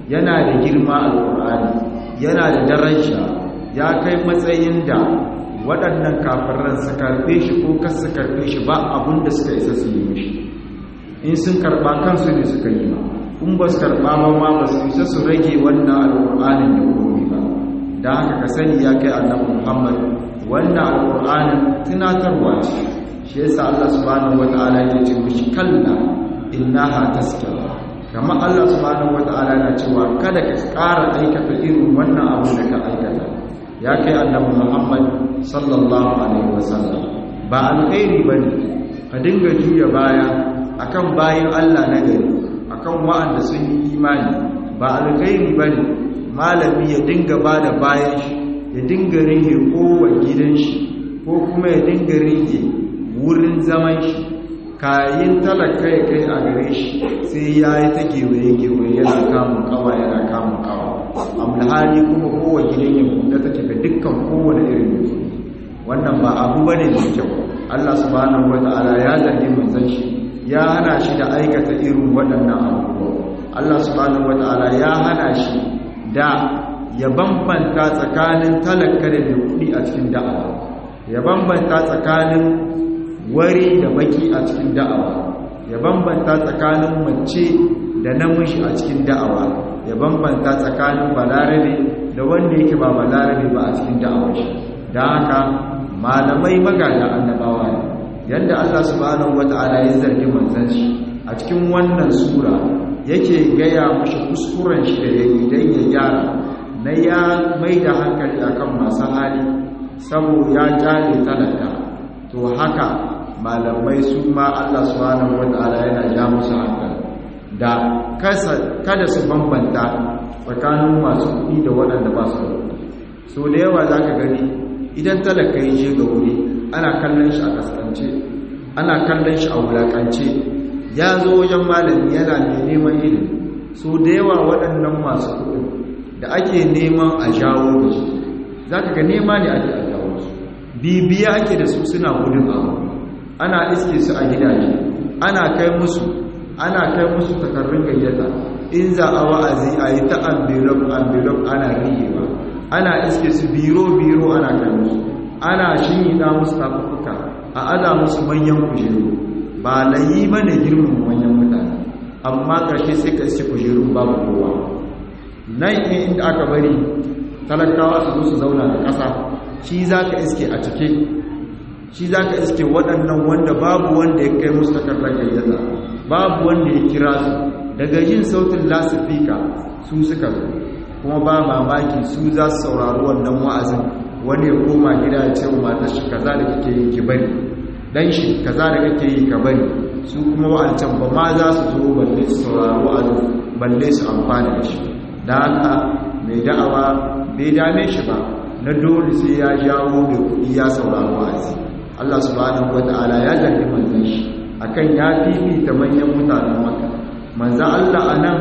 yana da girma alƙur'ani yana da daraja ya kai matsayin da waɗannan kafiran su karɓe shi ko kas su karɓe shi ba abin da suka isa su yi mishi in sun karɓa kansu ne suka yi ba in ba su karɓa ba ma ba su isa su rage wannan alƙur'anin da komi ba da haka ka sani ya kai annabi muhammad wannan alƙur'anin tunatarwa ce shi yasa allah subhanahu wata'ala ya ce mishi kalla innaha taskira kamar allah subhanahu wata'ala na cewa kada ka ƙara aikata irin wannan abu da ka aikata ya kai annabi muhammad sallallahu alaihi wasallam ba alkhairi bane ka dinga juya baya akan bayin Allah na gari akan wa'anda sun yi imani ba alkhairi bane malami ya dinga bada bayan shi ya dinga rige kowa gidan shi ko kuma ya dinga rige wurin zaman shi kayin talaka ya kai a gare shi sai ya yi ta gewaye-gewaye yana kamun kawa yana kamun kawa amlhali kuma kowa gidan ya buɗe take ga dukkan kowane irin mutum wannan ba abu bane mai kyau Allah subhanahu wata'ala ya zargi manzon shi ya hana shi da aikata irin waɗannan abubuwa Allah subhanahu wata'ala ya hana shi da ya bambanta tsakanin talaka da mai kuɗi a cikin da'awa ya bambanta tsakanin wari da baki a cikin da'awa ya bambanta tsakanin mace da namiji a cikin da'awa ya bambanta tsakanin balarabe da wanda yake ba balarabe ba a cikin da'awar shi da haka malamai magada annabawa ne yadda Allah subhanahu wata'ala ya zargi manzon shi a cikin wannan sura yake gaya mashi kuskuren shi da yayi dan ya gyara na ya mai da hankali akan masu hali saboda ya kyale talaka to haka malamai su ma Allah subhanahu wata'ala yana ja musu hankali da kada su bambanta tsakanin masu kuɗi da waɗanda ba su da kuɗi so da yawa za ka gani idan talaka yi je ga wuri ana kallon shi a kaskance ana kallon shi a wulakance ya zo wajen malami yana mai neman ilimi so da yawa waɗannan masu kuɗi da ake neman a jawo da su za ka ga nema ne ake a jawo su bibiya ake da su suna gudun abu ana iske su a gidaje ana kai musu ana kai musu takarrun gayyata in za a wa'azi a yi ta envelope envelope ana riyewa ana iske su biro-biro ana kai musu ana shinida musu tafuka a aza musu manyan kujeru ba layi mana girman manyan mutane amma ƙarshe sai ka iske kujerun babu kowa nan ne inda aka bari talakawa su zo su zauna da ƙasa shi za ka iske a cike shi za ka iske waɗannan wanda babu wanda ya kai musu takardar gayyata babu wanda ya kira su daga yin sautin lasifika su suka zo kuma ba mamaki su za su saurari wannan wa'azin wani ya koma gida ya ce wa matar shi kaza da kake yi ki bari dan shi kaza da kake yi ka bari su kuma wa'ancan ba ma za su zo balle su saurari wa'azin balle su amfani da shi da haka mai da'awa bai dame shi ba na dole sai ya jawo mai kuɗi ya saurari wa'azi Allah subhanahu wata'ala ya zargi manzon shi akan ya fifita manyan mutanen maka manzon Allah anan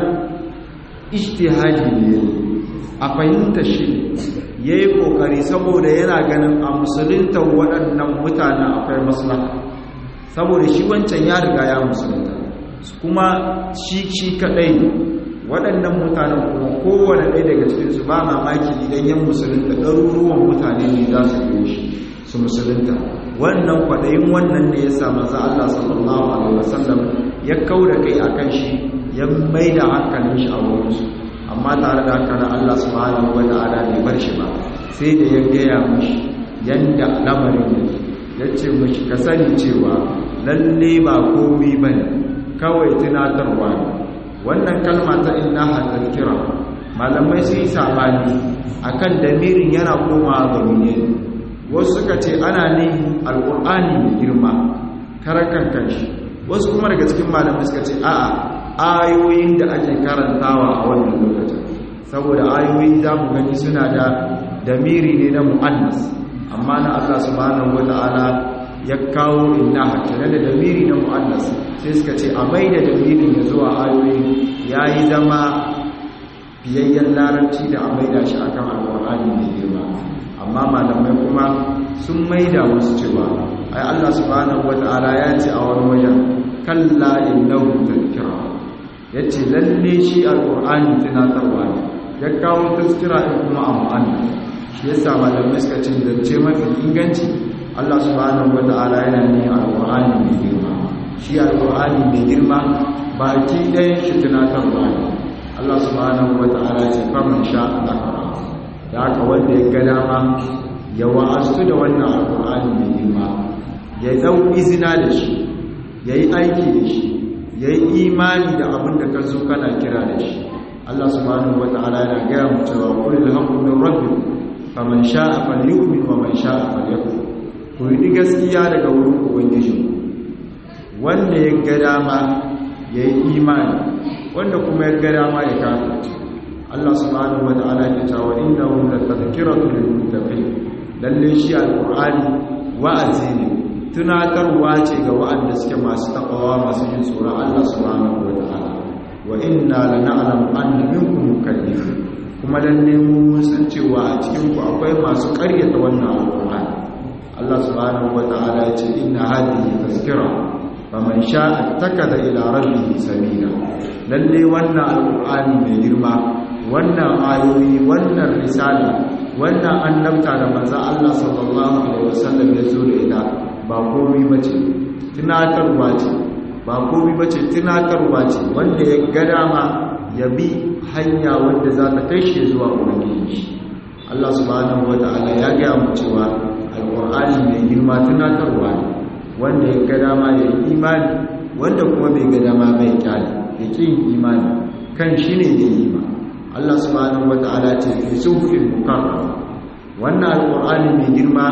ijtihadi ne a fahimta shi yayi kokari saboda yana ganin a musulunta waɗannan mutanen akwai maslaha saboda shi wancan ya riga ya musulunta kuma shi shi kadai waɗannan mutanen kuma kowane ɗaya daga cikinsu ba mamaki idan yan musulunta ɗaruruwan mutane ne za su yi shi su musulunta wannan kwaɗayin wannan ne ya sa maza Allah sallallahu alaihi wasallam ya kauda kai a kan shi ya mai da hankalin shi a wurinsu amma tare da haka na Allah subhanahu wa ta'ala bai bar shi ba sai da ya gaya mishi yanda lamarin yake ya ce mishi ka sani cewa lalle ba komai bane kawai tunatarwa ne wannan kalma ta innaha tazkira malamai sun yi sabani akan damirin yana komawa ga menene wasu suka ce ana ne alqur'ani mai girma karakan kanshi wasu kuma daga cikin malamai suka ce a'a ayoyin da ake karantawa a wannan lokacin saboda ayoyi za mu gani suna da damiri ne na mu'annas amma na Allah subhanahu wata'ala ya kawo inna hakina da damiri na mu'annas sai suka ce a mai da damirin ya zuwa ayoyi ya yi zama biyayyen larabci da a maida shi akan alƙur'ani mai girma amma malamai kuma sun maida wasu cewa ai Allah subhanahu wata'ala ya ce a wani wajen kalla innahu tadhkira yace lalle shi alqur'ani tunatarwa ne ya kawo tazkira din kuma amana shi yasa malamai suka ce zance mafi inganci Allah subhanahu wata'ala yana ne alqur'ani mai girma shi alqur'ani mai girma baki ɗayan shi tunatarwa ne Allah subhanahu wata'ala ce faman sha Allah da haka wanda ya ga dama ya wa'astu da wannan alqur'ani mai girma ya dau izina da shi yayi aiki da shi yayi imani da abin da ka zo kana kira da shi Allah subhanahu wata'ala yana gaya mu cewa qul alhamdu min rabbikum faman sha'a falyu'min wa man sha'a falyakfur ku yi gaskiya daga wurin ubangiji wanda ya ga dama ya yi imani wanda kuma ya ga dama ya kafirce Allah subhanahu wata'ala ya ce wa innahu latadhkiratu lil muttaqin lalle shi alqur'ani wa'azi ne tunatarwa ce ga wa'anda suke masu takawa masu jin tsoron Allah subhanahu wata'ala wa inna lana'lamu anna minkum mukallifin kuma lalle mun san cewa a cikin ku akwai masu ƙaryata wannan alqur'ani Allah subhanahu wata'ala ya ce inna hadhihi tazkira faman sha'a takada ila rabbihi sabila lalle wannan alqur'ani mai girma wannan ayoyi wannan risala wannan annabta da manzo Allah sallallahu alaihi wasallam ya zo da ita ba komai bace tunatarwa ce ba komai bace tunatarwa ce wanda ya ga dama ya bi hanya wanda za ta kai shi zuwa ubangiji Allah subhanahu wata'ala ya ga mu cewa alqur'ani mai girma tunatarwa ne wanda ya ga dama ya yi imani wanda kuma bai ga dama bai kyale ya ƙi imani kan shi ne ya yi ma Allah subhanahu wata'ala ce fi suhufin mukarrama wannan alqur'ani mai girma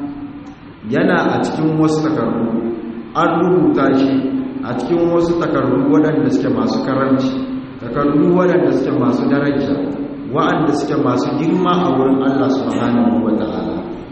yana a cikin wasu takardu an rubuta shi a cikin wasu takardu waɗanda suke masu karanci takardu waɗanda suke masu daraja waɗanda suke masu girma a wurin Allah subhanahu wata'ala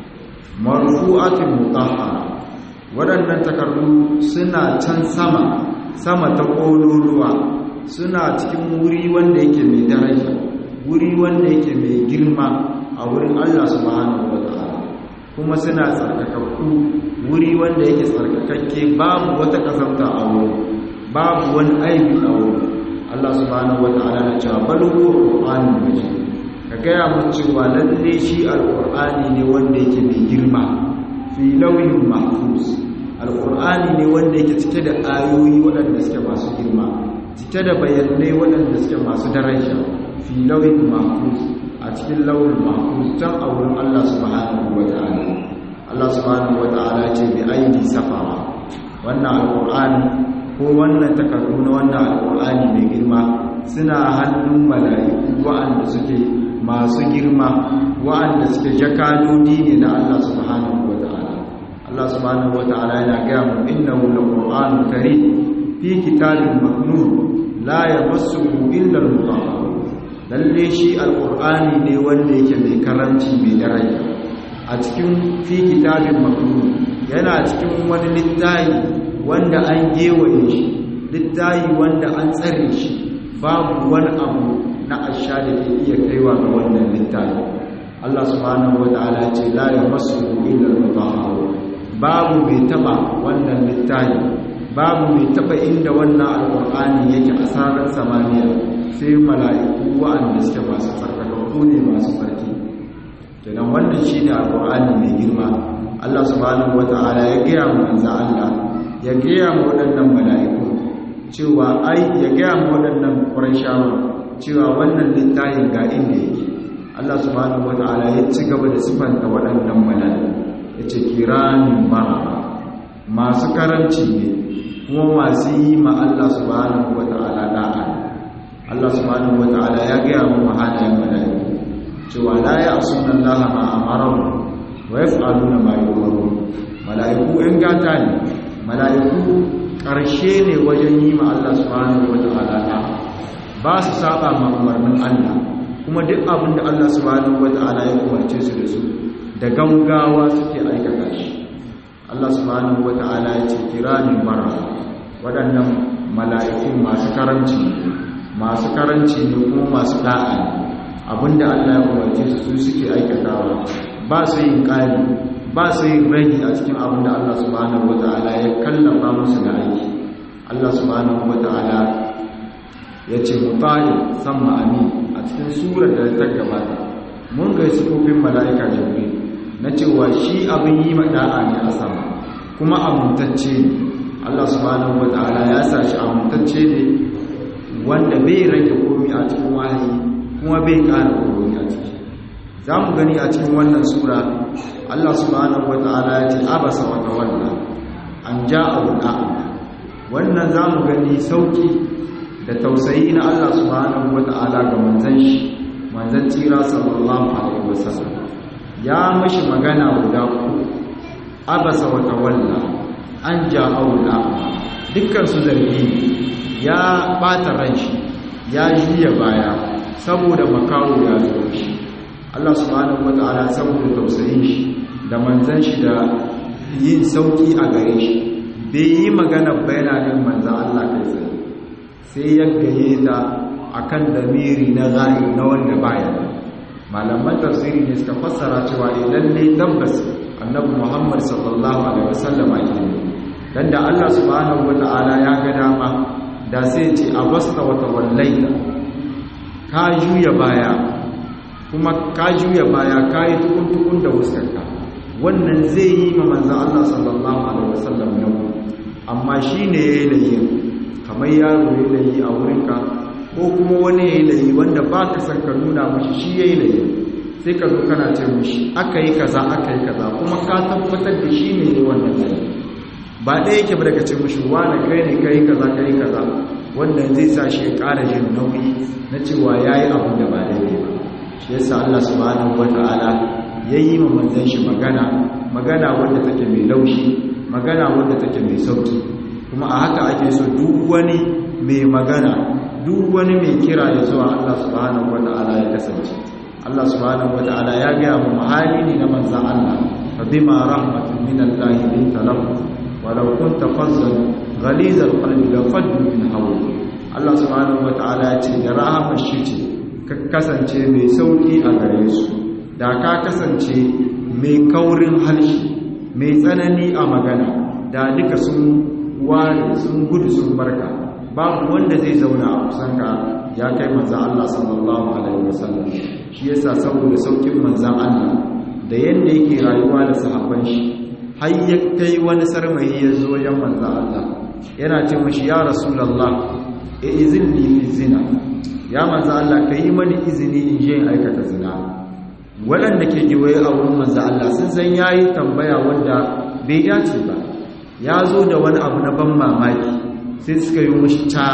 marfu'atin mutahhara waɗannan takardu suna can sama sama ta ƙololuwa suna cikin wuri wanda yake mai daraja wuri wanda yake mai girma a wurin Allah subhanahu wata'ala kuma suna tsarkakakku wuri wanda yake tsarkakakke babu wata kasanta a wurin babu wani aibi a wurin Allah subhanahu wata'ala na cewa bal huwa qur'anun majid ka gaya mu cewa lalle shi alqur'ani ne wanda yake mai girma fi lawhin mahfuz alqur'ani ne wanda yake cike da ayoyi waɗanda suke masu girma cike da bayanai waɗanda suke masu daraja fi lawhin mahfuz a cikin launin mahfuz can a wurin Allah subhanahu wata'ala Allah subhanahu wata'ala ce bi aidi safawa wannan alqur'ani ko wannan takardu na wannan alqur'ani mai girma suna hannun mala'iku wa'anda suke masu girma wa'anda suke jakadodi ne na Allah subhanahu wata'ala Allah subhanahu wata'ala yana ga mu innahu laqur'anun karim fi kitabin maknun la yamassuhu illa al-mutahharun lalle shi alkur'ani ne wanda yake mai karanci mai daraja a cikin fi kitabin maknun yana cikin wani littayi wanda an gewaye shi littayi wanda an tsare shi babu wani abu na asha da ke iya kaiwa ga wannan littayi Allah subhanahu wata'ala ce la yamassuhu illa al-mutahharun babu mai taba wannan littayi babu mai taba inda wannan alkur'ani yake a sararin samaniya sai mala'iku wa'anda suke masu tsarkakakku ne masu tsarki kenan wannan shi ne alƙur'ani mai girma Allah subhanahu wata'ala ya gaya mu manzo Allah ya gaya mu waɗannan mala'iku cewa ai ya gaya mu waɗannan ƙurashawa cewa wannan littafin ga inda yake Allah subhanahu wata'ala ya ci gaba da sifanta waɗannan mala'iku ya ce kiramin bara masu karanci ne kuma masu yi ma Allah subhanahu wata'ala da'a Allah subhanahu wata'ala ya gaya mu halayen mala'iku cewa la ya'suna Allah ma amarahu wa yaf'aluna ma yu'maru mala'iku ɗan gata ne mala'iku ƙarshe ne wajen yi ma Allah subhanahu wata'ala da ba su saba ma umarnin Allah kuma duk abin da Allah subhanahu wata'ala ya umarce su da su da gaugawa suke aikata shi Allah subhanahu wata'ala ya ce kiramin bara waɗannan mala'ikun masu karanci masu karanci ne kuma masu da'a abinda Allah ya umarce su su suke aikatawa ba su yin ƙari ba su yin ragi a cikin abinda Allah subhanahu wata'ala ya kallafa musu da aiki Allah subhanahu wata'ala ya ce mutane sama amin a cikin surar da ta gabata mun ga sifofin mala'ika jibril na cewa shi abin yi mada'a ne a sama kuma amintacce ne Allah subhanahu wata'ala ya sa shi amintacce ne wanda bai rage komi a cikin wahayi kuma bai ƙara komi a ciki za mu gani a cikin wannan sura Allah subhanahu wata'ala ya ce abasa wa tawalla an ja'a a'ma wannan za mu gani sauki da tausayi na Allah subhanahu wata'ala ga manzon shi manzon tsira sallallahu alaihi wasallam ya mashi magana guda ku abasa wa tawalla an ja'u a'ma dukkan su zargi ya bata ranshi ya juya baya saboda makawo ya zo shi Allah subhanahu wata'ala saboda tausayin shi da manzan shi da yin sauki a gare shi bai yi magana bayanin manzan Allah kai tsaye sai ya gaye ta akan damiri na zai na wanda baya malaman tafsiri ne suka fassara cewa idan ne tabbas annabi Muhammad sallallahu alaihi wasallam ake ne dan da Allah subhanahu wata'ala ya ga dama da sai ce abasta wa tawallaita ka juya baya kuma ka juya baya ka yi tukun-tukun da wuskarka wannan zai yi ma manzan Allah sallallahu Alaihi wasallam yau amma shi ne ya yi layi kamar yaro ya layi a wurinka ko kuma wani ya yi layi wanda ba ka san ka nuna mashi shi ya yi layi sai ka zo kana ce mashi aka yi kaza aka yi kaza kuma ka tabbatar da shi ne ya wannan layi ba ɗaya yake ba daga ce mashi wani kai ne ka yi kaza ka yi kaza wannan zai sa shi ya ƙara jin nauyi na cewa ya yi abin da ba daidai ba shi yasa Allah subhanahu wata'ala yayi ma manzon shi magana magana wanda take mai laushi magana wanda take mai sauki kuma a haka ake so duk wani mai magana duk wani mai kira ya zuwa Allah subhanahu wata'ala ya kasance Allah subhanahu wata'ala ya ga mu mahali ne na manzon Allah fa bima rahmatin min Allah linta lahu walau kunta fazzan ghaliz al-qalbi la faddu min hawli Allah subhanahu wata'ala ya ce da rahmar shi ce ka kasance mai sauƙi a gare su da ka kasance mai kaurin halshi mai tsanani a magana da duka sun ware sun gudu sun barka babu wanda zai zauna a kusanka ya kai manzan Allah sallallahu alaihi wasallam shi yasa saboda sauƙin manzan Allah da yadda yake rayuwa da sahabban shi har ya kai wani sarmayi ya zo wajen manzan Allah yana ce mashi ya rasulullah e izinni fi zina ya manzo Allah ka yi mani izini in je in aikata zina waɗanda ke giwaye a wurin manzo Allah sun san yayi tambaya wanda bai dace ba ya zo da wani abu na ban mamaki sai suka yi mushi ta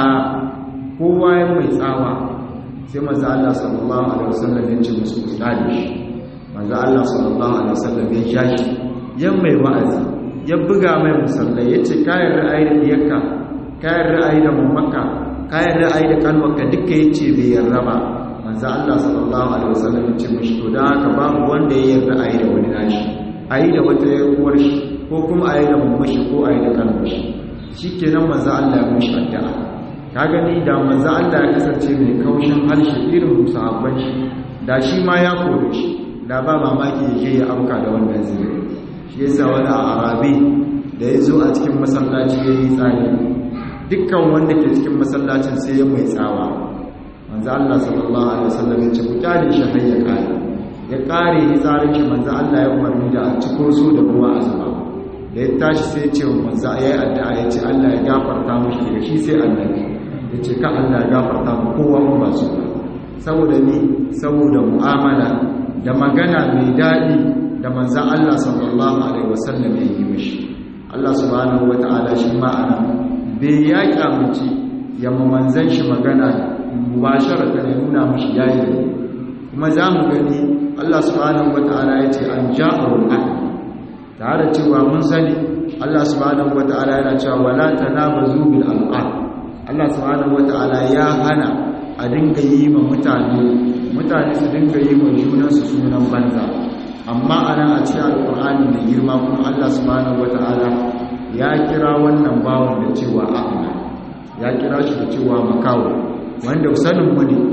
kowa ya mai tsawa sai manzo Allah sallallahu alaihi wasallam ya ce musu ustadi shi manzo Allah sallallahu alaihi wasallam ya ja shi ya mai wa'azi ya buga mai musallai ya ce kayan ra'ayi da diyarka kayan ra'ayi da mamaka kayan ra'ayi da kalmarka duka ya ce bai yarda ba manzo Allah sallallahu alaihi wasallam ya ce mishi to dan haka babu wanda ya yarda ayi da wani nashi ayi da wata yarwar shi ko kuma ayi da mamashi ko ayi da kalmar shi shikenan manzo Allah ya mishi addu'a ka gani da manzo Allah ya kasance mai kaushin harshe irin sahabban shi da shi ma ya kore shi da ba mamaki ya je ya amka da wannan zai shi yasa wani a arabi da ya zo a cikin masallaci ya yi tsari dukkan wanda ke cikin masallacin sai ya mai tsawa manzo Allah sallallahu alaihi wasallam ya ce ku kyale shi har ya kare ya kare ni tsarin shi manzo Allah ya umarni da a ciko so da ruwa a zuba da ya tashi sai ya ce manzo yayi addu'a ya ce Allah ya gafarta mishi daga shi sai annabi ya ce ka Allah ya gafarta mu kowa mu ba su ba saboda ni saboda mu'amala da magana mai daɗi da manzo Allah sallallahu alaihi wasallam ya yi mishi Allah subhanahu wataala shi ma'ana bai ya kyamuci ya manzan shi magana mubasharata ne nuna mashi yayi kuma za mu gani Allah subhanahu wata'ala ya ce an ja'arul ahd tare cewa mun sani Allah subhanahu wata'ala yana cewa wala tanabazu bil alqab Allah subhanahu wata'ala ya hana a dinga yi ma mutane mutane su dinga yi ma junansu sunan banza amma anan a cikin alqur'ani da girma kuma Allah subhanahu wata'ala ya kira wannan bawan da cewa ahna ya kira shi da cewa makawo wanda sanin mu ne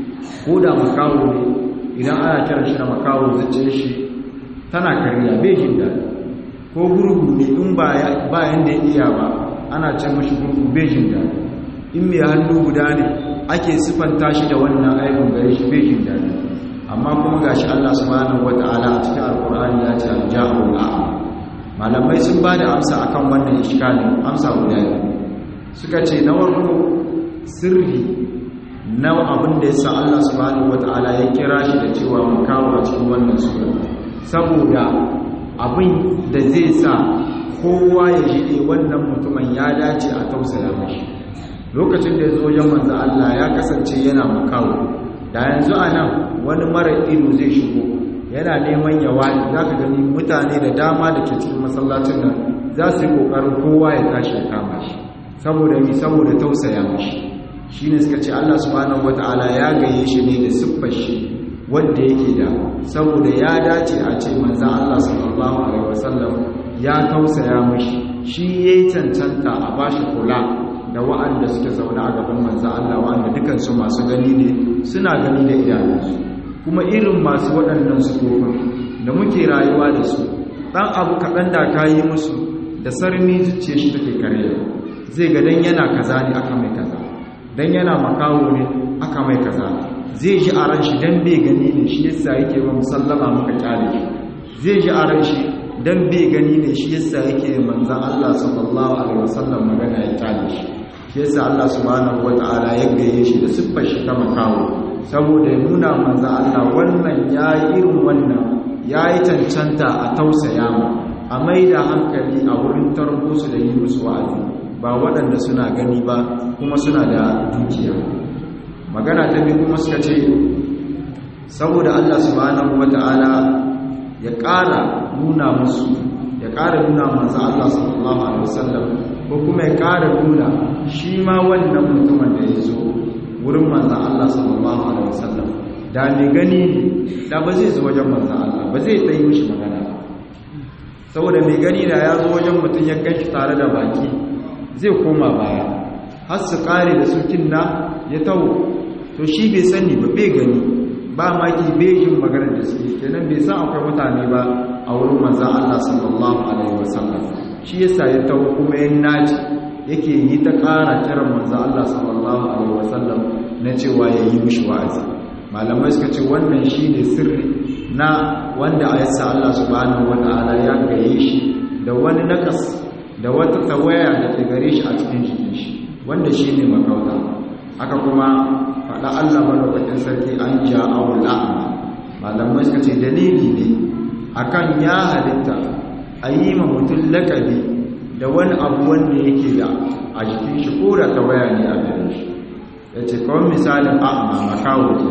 ko da makawo ne idan ana kiran shi da makawo zace shi tana kariya bai jin daɗi ko gurgu ne in ba yanda ya iya ba ana ce mashi gurgu bai jin daɗi in mai hannu guda ne ake sifanta shi da wannan aibin gare shi bai jin daɗi amma kuma gashi Allah subhanahu wata'ala a cikin alkur'ani ya ce al-ja'u malamai sun ba da amsa akan wannan iskalin amsa guda ne suka ce na warko sirri na abin da ya sa Allah subhanahu wata'ala ya kira shi da cewa mu kawo a cikin wannan sura saboda abin da zai sa kowa ya ji wannan mutumin ya dace a tausaya mashi lokacin da ya zo wajen manzo Allah ya kasance yana makawo da yanzu a nan wani mara ido zai shigo yana neman ya wani za ka gani mutane da dama da ke cikin masallacin nan za su yi ƙoƙarin kowa ya tashi ya kama shi saboda mi saboda tausaya mashi shi ne suka ce Allah subhanahu wata'ala ya gaye shi ne da siffar shi wanda yake da saboda ya dace a ce manzo Allah sallallahu alaihi wasallam ya tausaya mashi shi yayi cancanta a bashi kula da wa'anda suke zaune a gaban manzo Allah wa'anda dukansu masu gani ne suna gani da idanunsu kuma irin masu waɗannan sufofin da muke rayuwa da su ɗan abu kaɗan da ka yi musu da sarmi zuciya shi take kare zai ga dan yana kaza ne aka mai kaza dan yana makawo ne aka mai kaza zai ji a ran shi dan bai gani ne shi yasa yake ba musallama muka kyale shi zai ji a ran shi dan bai gani ne shi yasa yake manzon Allah sallallahu alaihi wasallam magana ya kyale shi shi yasa Allah subhanahu wataala ya gaye shi da siffar shi ta makawo saboda ya nuna manzo Allah wannan yayi irin wannan yayi cancanta a tausaya mu a maida hankali a wurin tarbo su da yi musu wa'azi ba waɗanda suna gani ba kuma suna da dukiya magana ta biyu kuma suka ce saboda Allah subhanahu wata'ala ya ƙara nuna musu ya ƙara nuna manzo Allah sallallahu alaihi wasallam ko kuma ya ƙara nuna shi ma wannan mutumin da ya zo wurin manzan Allah sallallahu Alaihi wasallam da mai gani ne da ba zai zo wajen manzan Allah ba zai tsaye mishi magana saboda mai gani da ya zo wajen mutum ya gashi tare da baki zai koma baya har su kare da sukin na ya tawo to shi bai sani ba bai gani ba maki bai yin magana da suke kenan bai san akwai mutane ba a wurin manzan Allah sallallahu Alaihi wasallam shi yasa ya tawo kuma ya naci yake yi ta ƙara kiran manzo Allah sallallahu alaihi wasallam na cewa ya yi mishi wa'azi malamai suka ce wannan shine sirri na wanda ayasa Allah subhanahu wataala ya gaye shi da wani nakas da wata tawaya da ke gare shi a cikin jikin shi wanda shine makauta haka kuma faɗa Allah madaukakin sarki an ja'awul a'ma malamai suka ce dalili ne akan ya halitta a yi ma mutum lakabi da wani abu wanda yake da a jikin shi ko da tawaya ne a gare shi ya ce kawai misalin a'ama makawo ke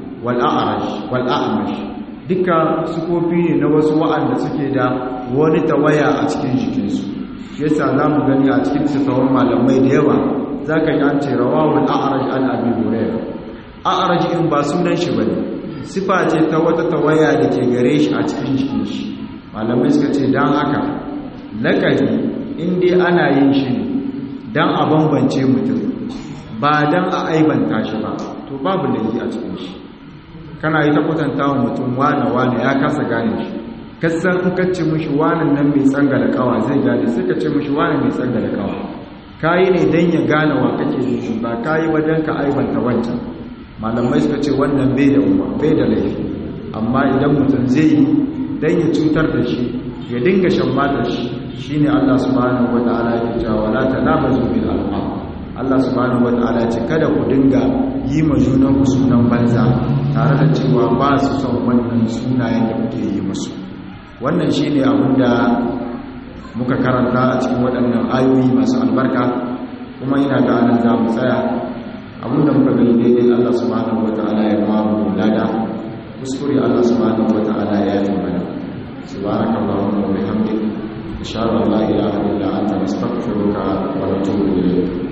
wal'a'amash duka sukofi ne na wasu wa'anda suke da wani tawaya a cikin jikinsu shi yasa za mu gani a cikin tattawar malamai da yawa za ka yi an ce rawawun a'araj an abin hurairu a'araj in ba sunan shi ba ne sifa ce ta wata tawaya da ke gare shi a cikin jikin shi malamai suka ce don haka lakabi in dai ana yin shi ne don a bambance mutum ba don a aibanta shi ba to babu laifi a cikin shi kana yi ta kwatanta wa mutum wane-wane ya kasa gane shi kasan in ka ce mushi wane nan mai tsanga da kawa zai gane sai ka ce mushi wane mai tsanga da kawa kayi ne don ya gane wa kake nufi ba kayi ba don ka aibanta wancan malamai suka ce wannan bai da umar bai da laifi amma idan mutum zai yi don ya cutar da shi ya dinga shan matar shi shine Allah subhanahu wata'ala ya cewa la tanabazu bil alqab Allah subhanahu wata'ala ce kada ku dinga yi ma junan ku sunan banza tare da cewa ba su son wannan sunayen da kuke yi musu wannan shine abin da muka karanta a cikin waɗannan ayoyi masu albarka kuma ina ga anan za mu tsaya abin da muka gani daidai Allah subhanahu wata'ala ya ba mu lada kuskure Allah subhanahu wata'ala ya yi mana subhanakallahumma wa bihamdika أشهد أن لا إله إلا أنت نستغفرك ونتوب إليك